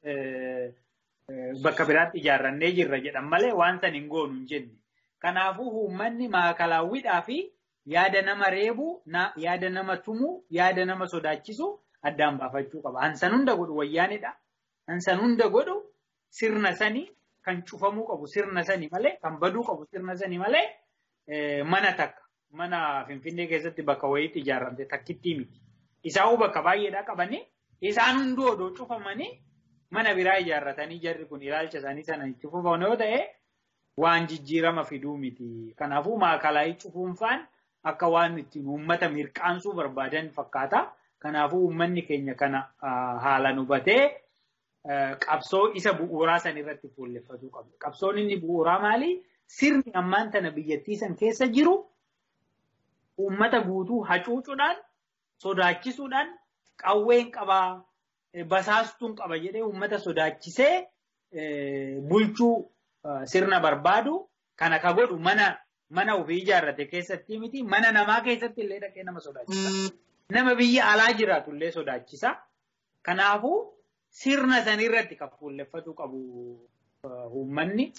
bakka biraatti ijaarrannee jirra jedhan malee waan san hin goonu hin jenne. Kanaafuu uummanni maakalaawwiidhaa fi yaada nama reebu, yaada nama tumu, yaada nama sodaachisu addaan baafachuu qaba. Hansan hunda godhu wayyaanidha. Hansan hunda godhu sirna sanii kan cufamuu qabu sirna sanii malee, kan baduu qabu sirna sanii malee mana takka. Mana Finfinnee keessatti bakka wayiitti ijaarramte takkittii miti. Isaa'uu bakka baay'eedhaa qabanii isaan hunduu odoo cufamanii mana biraa ijaarratanii jarri kun ilaalcha isaanii sana itti fufan yoo ta'e waan jijjiirama fiduu miti. Kanaafuu maakalaayii cufuunfaan akka waan ittiin uummata mirqaansuu barbaadan fakkaata. Kanaafuu uummanni keenya kana haalaan hubatee qabsoo isa bu'uuraa san irratti fuulleffatuu qabu. Qabsoon inni bu'uuraa maali? Sirni ammaan tana biyyattii san keessa jiru uummata guutuu hacuucuudhaan, sodaachisuudhaan, qawween qabaa, basaastuun qaba jedhee uummata sodaachisee bulchuu sirna barbaadu kana ka godhu mana mana ofii ijaarrate keessatti miti mana namaa keessatti illee dhaqee nama sodaachisa. Nama biyya alaa jiraatu illee sodaachisa. Kanaafuu sirna sanirratti kan fuulleffatu qabu uummanni.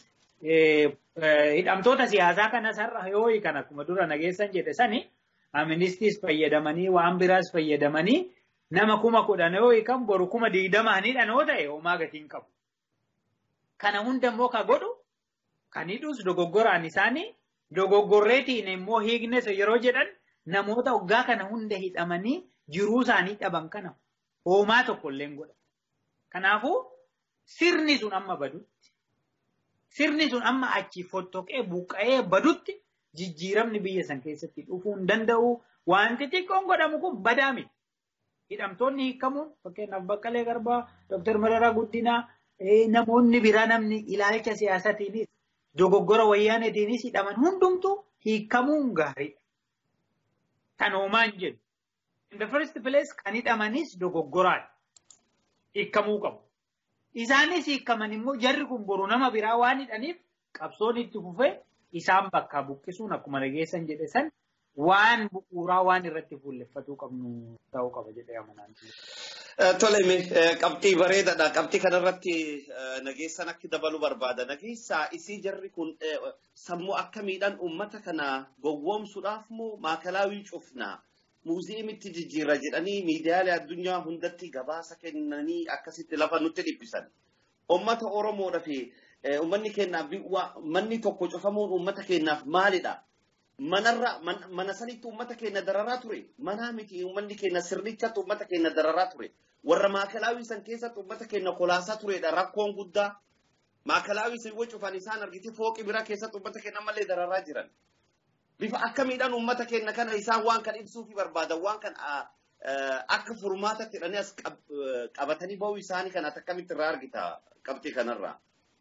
Hidhamtoota siyaasaa kanas har'a yoo kan akkuma dura nageessan jedhe sani aministiis fayyadamanii waan biraas fayyadamanii nama kuma kudhan yoo hiikan boru kuma digdamaanidhaan yoo ta'e homaa gatiin qabu. Kana hunda immoo ka godhu kan hidhuus dogoggoraan isaanii Dogoggorreetiin immoo hiiknes yeroo jedhan namoota waggaa kana hunda hidhamanii jiruu isaanii dhaban kana hoomaa tokko illee godha. Kanaafuu sirni sun amma badutti sirni sun amma achi fottoqee buqqa'ee badutti jijjiiramni biyya san keessatti dhufuu hin danda'u. Wanti xiqqoon godhamu kun badaa miti. Hidhamtoonni hiikamuun fakkeenyaaf Baqqalee Garbaa, Dooktar Mararaa Guddinaa, namoonni biraa namni ilaalcha siyaasatiinis dogoggora wayyaaneetiinis hidhaman hundumtuu hiikamuun gaariidha. Kan hoomaan jedhu. In the first place kan hidhamanis dogoggoraadha. Hiikamuu qabu. Isaanis hiikaman immoo jarri kun boru nama biraa waan hidhaniif qabsoon itti fufee isaan bakkaa buqqisuun akkuma dhageessan jedhe san waan bu'uuraa waan irratti fuulleffatuu qabnu ta'uu qaba jedhee amanaan. Tolemi qabxii bareedaadha. Qabxii kanarratti nageessan akka dabalu barbaada. Nageessaa isii jarri kun sammuu akkamiidhaan uummata kana gowwoomsuudhaaf moo maakalaawii cufnaa muuziyeemitti jijjiirra jedhanii miidiyaalee addunyaa hundatti gabaasa kennanii akkasitti lafa nutti dhiphisan. Uummata Oromoodhaa fi uummanni keenyaaf manni tokko cufamuun uummata keenyaaf maalidha? manarra mana sanitti uummata keenya dararaa ture manaa miti uummanni keenya sirnichatti uummata keenya dararaa ture warra maakalaawii san keessatti uummata keenya kolaasaa turedha rakkoon guddaa maakalaawii san yoo cufan isaan argite fooqi biraa keessatti uummata keenya ammallee dararaa jiran bifa akkamiidhaan uummata keenya kana isaan waan kan ibsuufi barbaadan waan kan akka furmaatatti hidhanii as qabatanii ba'uu isaanii kana akkamitti irraa argita qabxii kanarraa.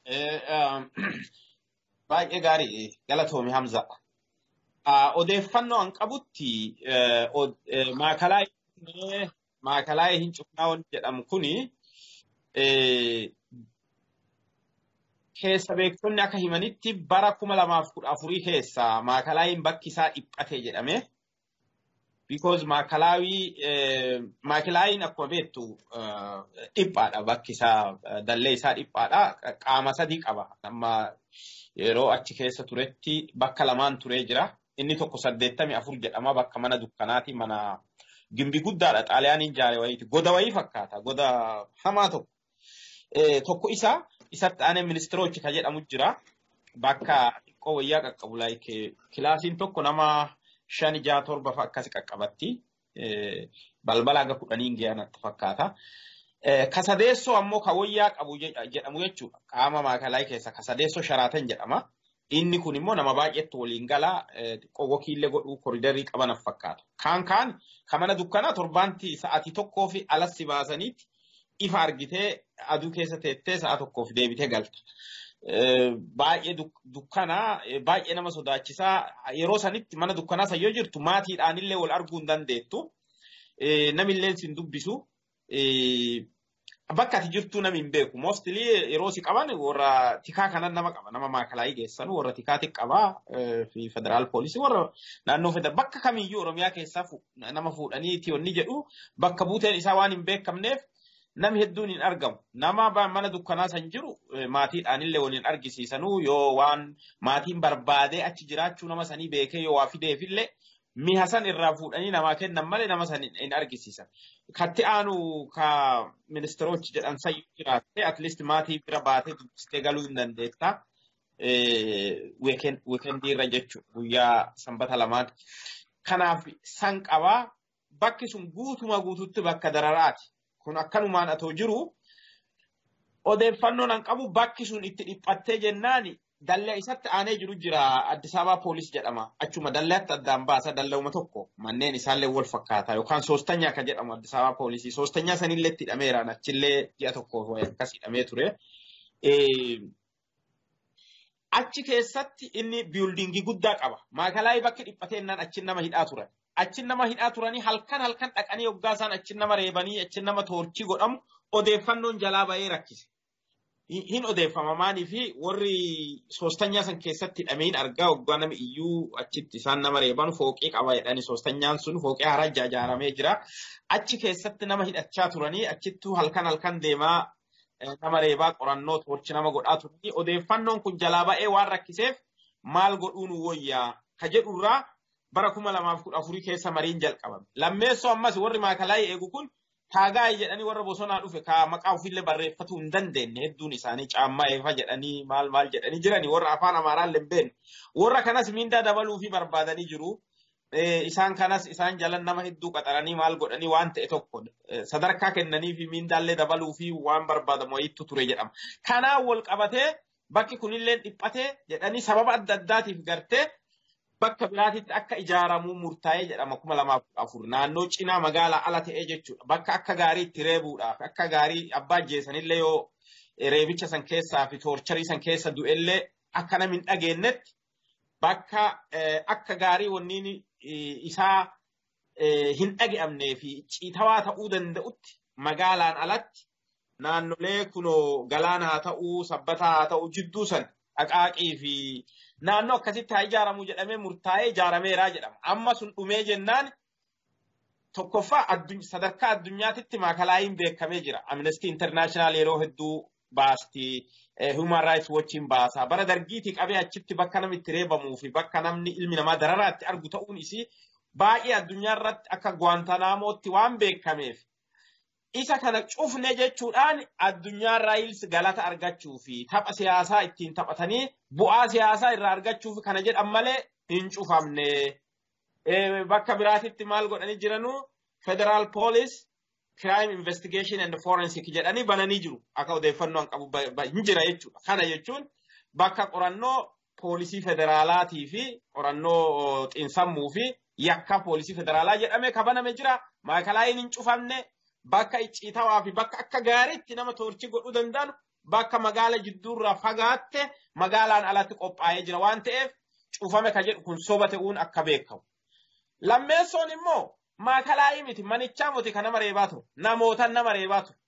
Baay'ee gaarii galatoomi Hamza. odeeffannoo an qabutti maakalaa hin cufnaa jedhamu kuni keessa beektonni akka himanitti bara kuma lamaaf kudha afurii keessa maakalaayiin bakki isaa dhiphate jedhame. Because maakalaawii maakalaayiin akkuma beektu dhiphaadha bakki isaa dallee isaa dhiphaadha qaama sadii qaba. Amma yeroo achi keessa turetti bakka lamaan turee jira. inni tokko saddeettamii afur jedhama bakka mana dukkanaati mana gimbi guddaadha xaaliyaaniin ijaare wayiiti goda wayii fakkaata goda hamaa tokko. Tokko isa isatti aanee ministiroochi kan jedhamu jira bakka xiqqoo wayyaa qaqqabu laayike kilaasiin tokko nama shan ijaa torba akkasi qaqqabatti balbala haga kudhaniin geeyanatti fakkaata. Kasadeessoo ammoo kan wayyaa qabu jedhamu jechuudha qaama maakalaa keessa kasadeessoo sharaatan jedhama. Inni kun immoo nama baay'eetti waliin galaa xiqqoo wakiillee godhuu koriidarii qabanaaf fakkaata. Kaan kaan kan mana dukkanaa torbaanti sa'aatii tokkoo fi alassi baasaniitti ifa argitee aduu keessa teettee sa'a tokkoof deebitee galta. Baay'ee dukkanaa baay'ee nama sodaachisaa yeroo sanitti mana dukkanaa san yoo jirtu maatiidhaanillee wal arguu hin dandeettu. Namillee sin dubbisu. Bakka ati jirtuu namni hin beeku. Moostilii yeroo si qaban warra tikaa kanan nama qaba. Nama maakalaayii geessan warra tikaa qabaa fi federaal poolisii warra naannoo federaal bakka kamiyyuu Oromiyaa keessaa nama fuudhanii tiyonni jedhu bakka buuteen isaa waan hin beekamneef namni hedduun hin argamu. Nama mana dukkanaa san jiru maatiidhaanillee waliin argisiisanuu yoo waan maatiin barbaadee achi jiraachuu nama sanii beekee yoo waa fideefillee mi'a san irraa fuudhanii namaa kennan malee nama san hin argisiisan. Katti aanu ka ministiroochi jedhan sayyuu jiraatte atleast maatii bira baatee dubbistee galuu hin dandeetta. Weekendii irra jechuudha guyyaa sanbata lamaati. Kanaaf san qabaa bakki sun guutuma guututti bakka dararaati. Kun akkanumaan atoo jiru odeeffannoon an qabu bakki sun itti dhiphattee jennaani dallee isatti aanee jiru jira Addis Ababaa poolis jedhama. Achuma dalleetti addaan baasa dalleuma tokko manneen isaallee wal fakkaata yookaan soostanyaa kan jedhamu Addis Ababaa poolisii. Soostanyaa sanillee itti hidhameeraan achillee ji'a tokkoof akkas hidhamee ture. Achi keessatti inni biyuldingii guddaa qaba. Maakalaayii bakki dhiphateennaan achi nama hidhaa turan. Achi nama hidhaa turanii halkan halkan dhaqanii hoggaa isaan achi nama reebanii achi nama toorchii godhamu odeeffannoon jalaa ba'ee rakkise. hin odeeffama maanii fi warri soostanyaa san keessatti hidhameen argaa hoggaa nama iyyuu achitti isaan nama reeban fooqee qaba jedhani soostanyaan sun fooqee haaraa ijaaramee jira. Achi keessatti nama hidhachaa turanii achittuu halkan halkan deemaa nama reebaa qorannoo toorchi nama godhaa turanii odeeffannoon kun jalaa ba'ee waan rakkiseef maal godhuun wayyaa ka jedhurraa bara kuma lamaaf kudha afurii keessa mariin jalqabame. Lammeessoo ammas warri maakalaa eegu kun taagaay jedhanii warra bosonaa dhufe ka maqaa ofiillee barreeffatu hin dandeenye hedduun isaanii caammaa eefa jedhanii maal maal jedhanii jirani warra afaan amaaraallee hin beekne warra kanas mindaa dabaluu fi barbaadanii jiru. Isaan kanas isaan jalan nama hedduu qaxaranii maal godhanii waan ta'e tokko sadarkaa kennanii fi mindaallee dabaluu fi waan barbaadamu wayiitu ture jedhama. Kanaan wal qabatee bakki kunillee dhiphatee jedhanii sababa adda addaatiif gartee bakka biraatitti akka ijaaramuu murtaa'ee jedhama kuma lamaaf afur naannoo cinaa magaalaa ala ta'ee jechuudha. Bakka akka gaarii itti reebuudhaaf akka gaarii abbaa ajjeesanillee yoo reebicha san keessaa fi toorcharii san keessa du'ellee akka namni hin dhageenyetti bakka akka gaarii wanniin isaa hin dhage'amnee fi ciitawaa ta'uu danda'utti magaalaan alatti naannolee kunoo galaana haa ta'uu sabbataa haa ta'uu jidduu san dhaqaaqii fi naannoo akkasitti haa ijaaramu jedhamee murtaa'ee ijaarameeraa jedhama. Amma sun dhumee jennaan tokkoffaa sadarkaa addunyaatitti maakalaayiin beekamee jira. Amnesty International yeroo hedduu baasti. Human Rights Watchin baasa. Bara dargiitii qabee achitti bakka namni itti reebamuu fi bakka namni ilmi namaa dararaatti argu ta'uun isii baay'ee addunyaa irratti akka Guantanamootti waan beekameef isa kana cufne jechuudhaan addunyaarraa ilsi galata argachuu fi tapha siyaasaa ittiin taphatanii bu'aa siyaasaa irraa argachuuf kana jedhan malee hin cufamne. Bakka biraatitti maal godhanii jiranuu Federal Police Crime Investigation and Forensic jedhanii bananii jiru. Akka odeeffannoo qabu hin jira jechuudha. Kana jechuun bakka qorannoo poolisii federaalaatii fi qorannoo xiinsammuu fi yakka poolisii federaalaa jedhamee kabaname jira. Maakalaayiin hin cufamne. bakka icciitawaa fi bakka akka gaariitti nama toorchi godhuu danda'an bakka magaala jidduurraa fagaatte magaalaan alatti qophaa'ee jira waan ta'eef cufame ka jedhu kun soba ta'uun akka beekamu. Lammeessoon immoo maakalaayii miti manichaa miti kan nama reebaa ture namoota nama reebaa ture.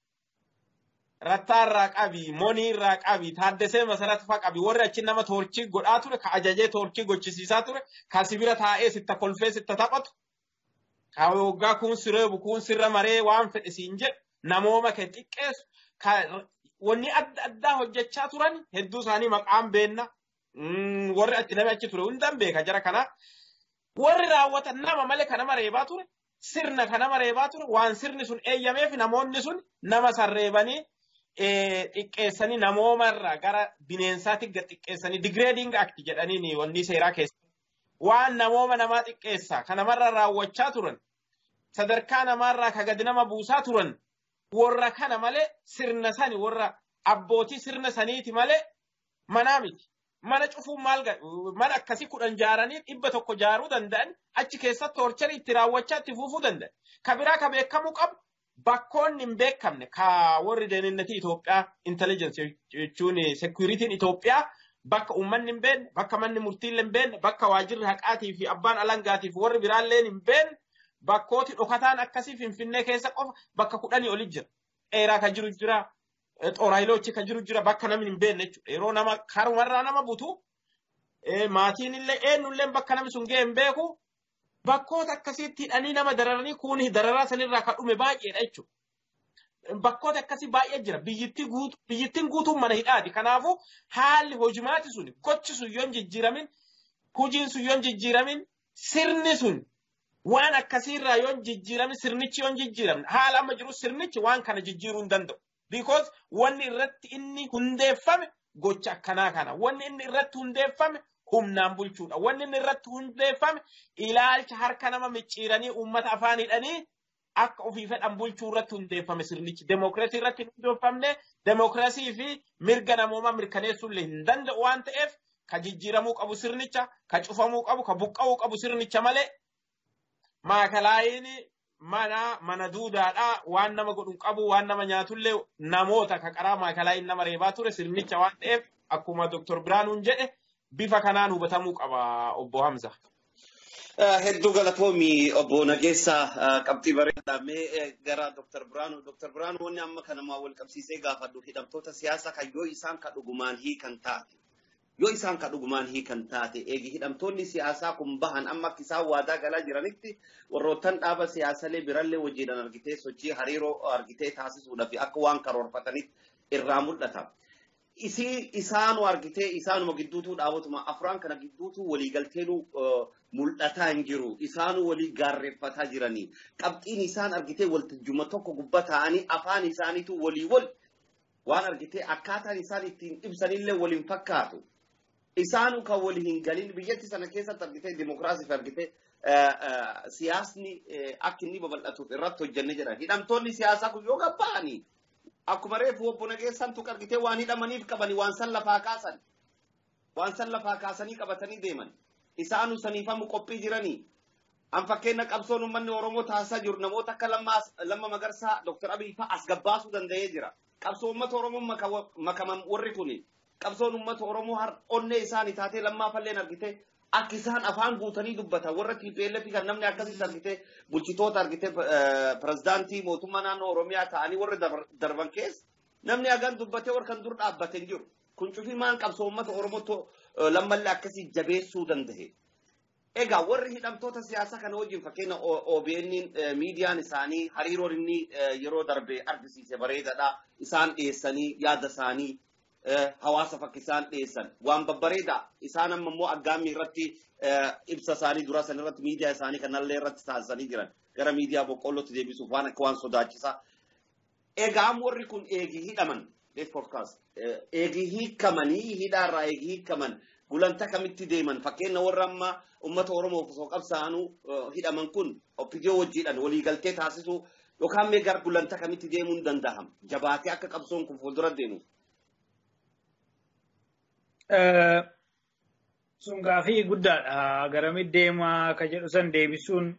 Rattaarraa qabi, moniirraa qabi, taaddesee masaratifaa qabi, warri achi nama toorchii godhaa ture, ka ajajee toorchii gochisiisaa ture, ka sibira taa'ee sitta kolfee sitta taphatu, ka waggaa kun sireebu kun sirra maree waan fedhe siin jedhu namooma kee xiqqeessu wanni adda addaa hojjechaa turan hedduu isaanii maqaan beenna warri achi namni achi ture hundaan beeka jara kana warri raawwatan nama malee kan nama reebaa ture sirna kan nama reebaa ture waan sirni sun eeyyameef namoonni sun nama sarreebanii xiqqeessanii namoomarraa gara bineensaatti gad xiqqeessanii digreeding akti jedhanii wanni seeraa keessa waan namooma namaa xiqqeessa kan namarra raawwachaa turan sadarkaa namaarraa ka gadi nama buusaa turan warra kana malee sirna sani warra abbootii sirna saniiti malee manaa miti. Mana cufuun maal mana akkasii kudhan jaaranii dhibba tokko jaaruu danda'an achi keessatti toorcharii itti raawwachaa itti fufuu danda'an. Ka biraa ka beekamuu qabu bakkoonni hin beekamne ka warri deeninnatii Itoophiyaa intelligence jechuun security'n Itoophiyaa bakka uummanni hin beekne bakka manni murtiillee hin beekne bakka waajirri haqaatii fi abbaan alangaatiif warri biraallee hin beekne bakkooti dhokataan akkasii finfinnee keessa qofa bakka kudhanii oli jira. Dheeraa ka jiru jira. Xooraayilochi ka jiru jira bakka namni hin beekne jechuudha. Yeroo nama karumarraa nama butu maatiin illee eenyullee bakka namni sun ga'e hin beeku bakkoota akkasiitti hidhanii nama dararanii kuuni dararaa sanirraa kan dhume baay'eedha jechuudha. Bakkoota akkasii baay'ee jira. Biyyittiin guutuun mana hidhaati. Kanaafuu haalli hojimaati sun gochi sun yoo hin jijjiiramin hojiin sun yoo hin jijjiiramin sirni sun waan akkasiirraa yoo hin jijjiiramin sirnichi yoo hin jijjiiramin haala amma jiru sirnichi waan kana jijjiiruu hin danda'u. Because wanni irratti inni hundeeffame gocha akkanaa kana. Wanni inni irratti hundeeffame humnaan bulchuudha. Wanni inni irratti hundeeffame ilaalcha harka nama micciiranii uummata afaan hidhanii akka ofii fedhan bulchuu irratti hundeeffame sirnichi. Demookiraasii irratti hin hundeeffamne demookiraasii fi mirga namoomaa mirkaneessuu illee hin danda'u waan ta'eef ka jijjiiramuu qabu sirnicha, ka cufamuu qabu, ka buqqa'uu qabu sirnicha malee maakalaayiin mana mana duudaadha waan nama godhu qabu waan nama nyaatullee namoota ka qaraa maakalaayiin nama reebaa ture sirnicha waan ta'eef akkuma Dr. Biraanuun jedhe bifa kanaan hubatamuu qaba obbo Hamza. Hedduu galatoomi obbo Nageessaa qabxii bareedaa mee gara Dr. Biraanuu. Dr. Biraanuu wanni amma kanamaa wal qabsiisee gaafadhu hidhamtoota siyaasaa kan yoo isaan ka dhugumaan hiikan taate. Yoo isaan ka dhugumaan hiikan taate eegi hidhamtoonni siyaasaa kun bahan amma akka isaan waadaa galaa jiranitti warroottan dhaaba siyaasalee birallee wajjiidhaan argitee sochii hariiroo argitee taasisuudhaaf akka waan karoorfatanitti irraa mul'ata. isii isaanu argitee isaanuma gidduutuu dhaabotuma afraan kana gidduutuu waliigalteenu mul'ataa hin jiru isaanu walii gaarreeffataa jiranii qabxiin isaan argitee waltajjuma tokko gubba ta'anii afaan isaaniitu walii wal waan argitee akkaataan isaan ittiin ibsanillee waliin fakkaatu isaanu kan walii hin galin biyyatti sana keessatti argitee dimokiraasiif argitee siyaasni akka inni babal'atuuf irratti hojjenne jedhan hidhamtoonni siyaasaa kun yoo gabba'anii akkuma reefu obbo Nageessaan tuq argitee waan hidhamaniif qabanii waan san lafaa kaasan waan san lafaa kaasanii qabatanii deeman isaanu saniifamu qophii jiranii an fakkeenya qabsoon uummanni Oromoo taasisaa jiru namoota akka lamma magarsaa Dr. Abiy fa'a as gabbaasuu danda'ee jira qabsoo uummata Oromoo makaman warri kuni qabsoon uummata Oromoo har onnee isaanii taatee lammaafalleen argitee akka isaan afaan guutanii dubbatan warra TPLF kan namni akkasitti argitee bulchitoota argitee pirezidaantii mootummaa naannoo Oromiyaa ta'anii warra darban keessa namni hagan dubbatee warra kan dur dhaabbate hin jiru. Kun cufii maan qabsoo uummata Oromoo lammallee akkasii jabeessuu danda'e. Egaa warri hidhamtoota siyaasaa kana wajjin fakkeenya OBN miidiyaan isaanii hariiroon inni yeroo darbe argisiise bareedaadha. Isaan dhiyeessanii yaada isaanii hawaasa fakki isaan dhiyeessan waan babbareeda isaan amma immoo aggaammii irratti ibsa isaanii dura san irratti miidiyaa isaanii kanallee irratti taasisanii jiran gara miidiyaa boqqollootti deebisuuf waan akka waan sodaachisaa. Egaa warri kun eegii hidhaman eegii hiikamanii hidhaarraa eegii hiikaman gulanta kamitti deeman fakkeenya warra amma uummata Oromoof osoo qabsaa'anuu hidhaman kun oppidiyoo wajjiidhaan waliigaltee taasisuu yookaan mee gara gulanta kamitti deemuun danda'ama jabaatee akka qabsoon kun fuuldura deemu. sun gaafii guddaadha. Garamitti deema ka jedhu san deebisuun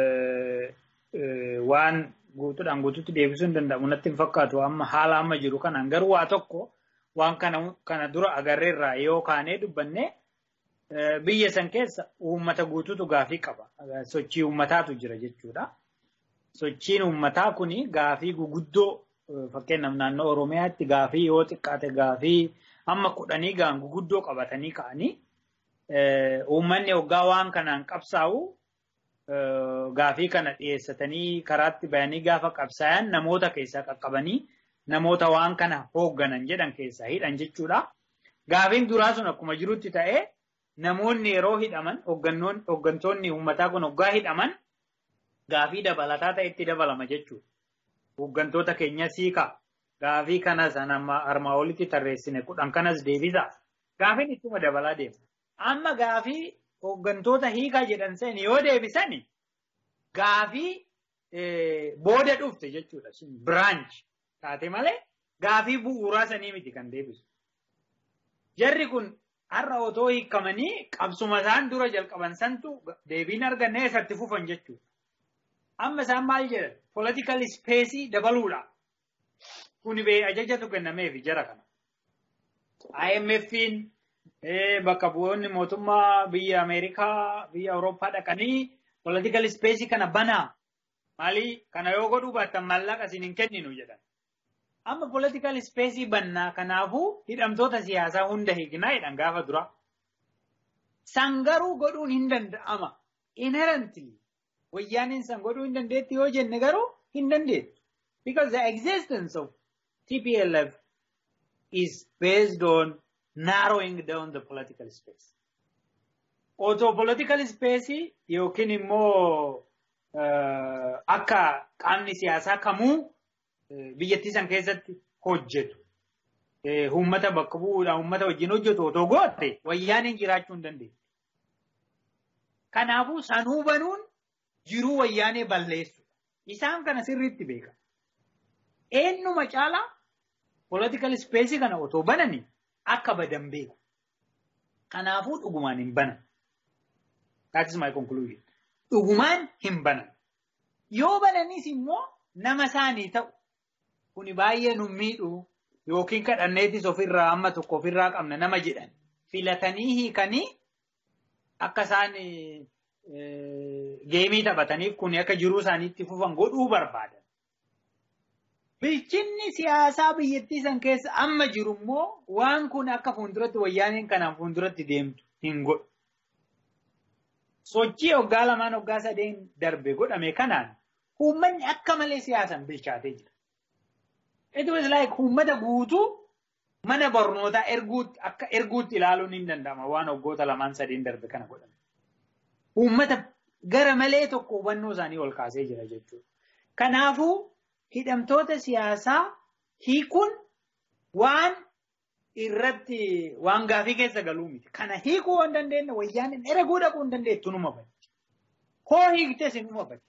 waan guutuudhaan guutuutti deebisuun danda'amu natti hin fakkaatu amma haala amma jiru kanaan garuu waa tokko waan kana kana dura agarreerraa yoo kaanee dubbanne biyya san keessa uummata guutuutu gaafii qaba. Sochii uummataatu jira jechuudha. Sochiin uummataa kuni gaafii guguddoo fakkeenyaaf naannoo Oromiyaatti gaafii yoo xiqqaate gaafii amma kudhanii gaan guguddoo qabatanii ka'anii uummanni hoggaa waan kanaan qabsaa'u gaafii kana dhiyeessatanii karaatti bayanii gaafa qabsaayan namoota keessaa qaqqabanii namoota waan kana hoogganan jedhan keessaa hidhan jechuudha. Gaafiin duraa sun akkuma jirutti ta'ee namoonni yeroo hidhaman hooggantoonni uummataa kun hoggaa hidhaman gaafii dabalataa ta'etti dabalama jechuudha. Hooggantoota keenya siikaa gaafii kanas armaa olitti tarreessine kudhan kanas deebisa. Gaafiin ittuma dabalaa deema. Amma gaafii hooggantoota hiikaa jedhan sen yoo deebisan gaafii booda dhufte jechuudha. Biraanch taate malee gaafii bu'uuraa sanii miti kan deebisu. Jarri kun har'a otoo hiikamanii qabsuma isaan dura jalqaban santu deebiin arganne eessatti fufan jechuudha. Amma isaan maal jedhan? Political space dabaluudha. Kuni bee ajajatu kennameefi jara kana. IMF'n bakka bu'oonni mootummaa biyya Ameerikaa, biyya Awurooppaa dhaqanii political space kana banaa. Maali kana yoo godhuu baattan maallaqa isin hin kenninu jedhan. Amma political space bannaa kanaafuu hidhamtoota siyaasaa hunda hiiknaa jedhan gaafa dura. San garuu godhuun hin danda'ama. Inherently wayyaaniin san godhuu hin dandeetti yoo jenne garuu hin dandeettu. Because the existence of TPLF is based on narrowing down the political space. Otoo political space yookiin immoo akka qaamni siyaasaa kamuu biyyattii san keessatti hojjetu. Uummata bakka bu'uudhaan uummata wajjin hojjetu otoo goote wayyaaniin jiraachuu hin dandeettu. Kanaafuu sanuu banuun jiruu wayyaanee balleessudha. Isaan kana sirriitti beeka. Eenyuma caalaa political space kana otoo bananii akka badan beeku. Kanaafuu dhugumaan hin banan. That is my conclusion. Dhugumaan hin banan. Yoo bananis immoo nama isaanii ta'u kuni baay'ee nu miidhu yookiin kadhanneetis ofirraa amma tokko ofirraa qabna nama jedhan filatanii hiikanii akka isaan geemii taphataniif kuni akka jiruu isaaniitti fufan godhuu barbaadan. Bilchinni siyaasaa biyyattii san keessa amma jiru immoo waan kun akka fuulduratti wayyaaneen kanaan fuulduratti deemtu hin godhu. Sochii waggaa lamaan waggaa sadeen darbe godhame kanaan uummanni akka malee siyaasan bilchaatee jira. It was like uummata guutuu mana barnootaa erguutti akka erguutti ilaaluun hin danda'ama waan waggoota lamaan sadiin darbe kana godhan. Uummata gara malee tokko hubannoo isaanii ol kaasee jira jechuudha. Kanaafuu hidhamtoota siyaasaa hiikuun waan irratti waan gaafii keessa galuu miti. Kana hiikuu waan dandeenye wayyaan erguu dhaquu hin dandeettu numa badi. Hoo hiiktes numa badi.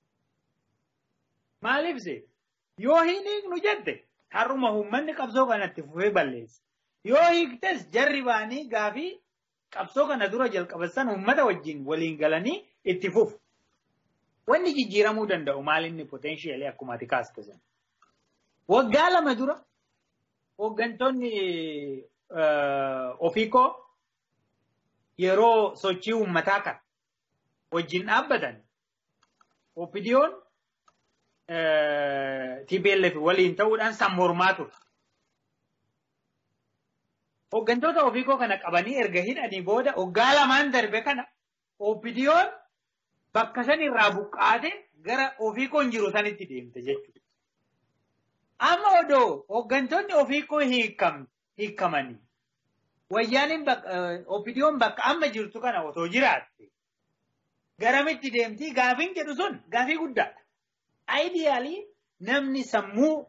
Maaliif see? Yoo hin hiiknu jette har'uma uummanni qabsoo kanatti fufee balleessa. Yoo hiiktes jarri baanii gaafii qabsoo kana dura jalqaban uummata wajjin waliin galanii itti fufu. Wanni jijjiiramuu danda'u maalinni poteenshiyalii akkuma ati kaaste sana. Waggaa lama dura hooggantoonni ofiikoo yeroo sochii uummataa kana wajjin dhaabbatan opidiyoon TPLF waliin ta'uudhaan san mormaa ture. Hooggantoota ofiikoo kana qabanii erga hidhanii booda waggaa lamaan darbe kana opidiyoon bakka san irraa buqqaate gara ofiikoon jiru sanitti deemte jechuudha. Amma odoo hooggantoonni ofiikoo hiikamanii wayyaaniin opidiyoon bakka amma jirtu kana otoo jiraatte garamitti deemtii gaafiin jedhu sun gaafii guddaadha. Aayidiyaalii namni sammuu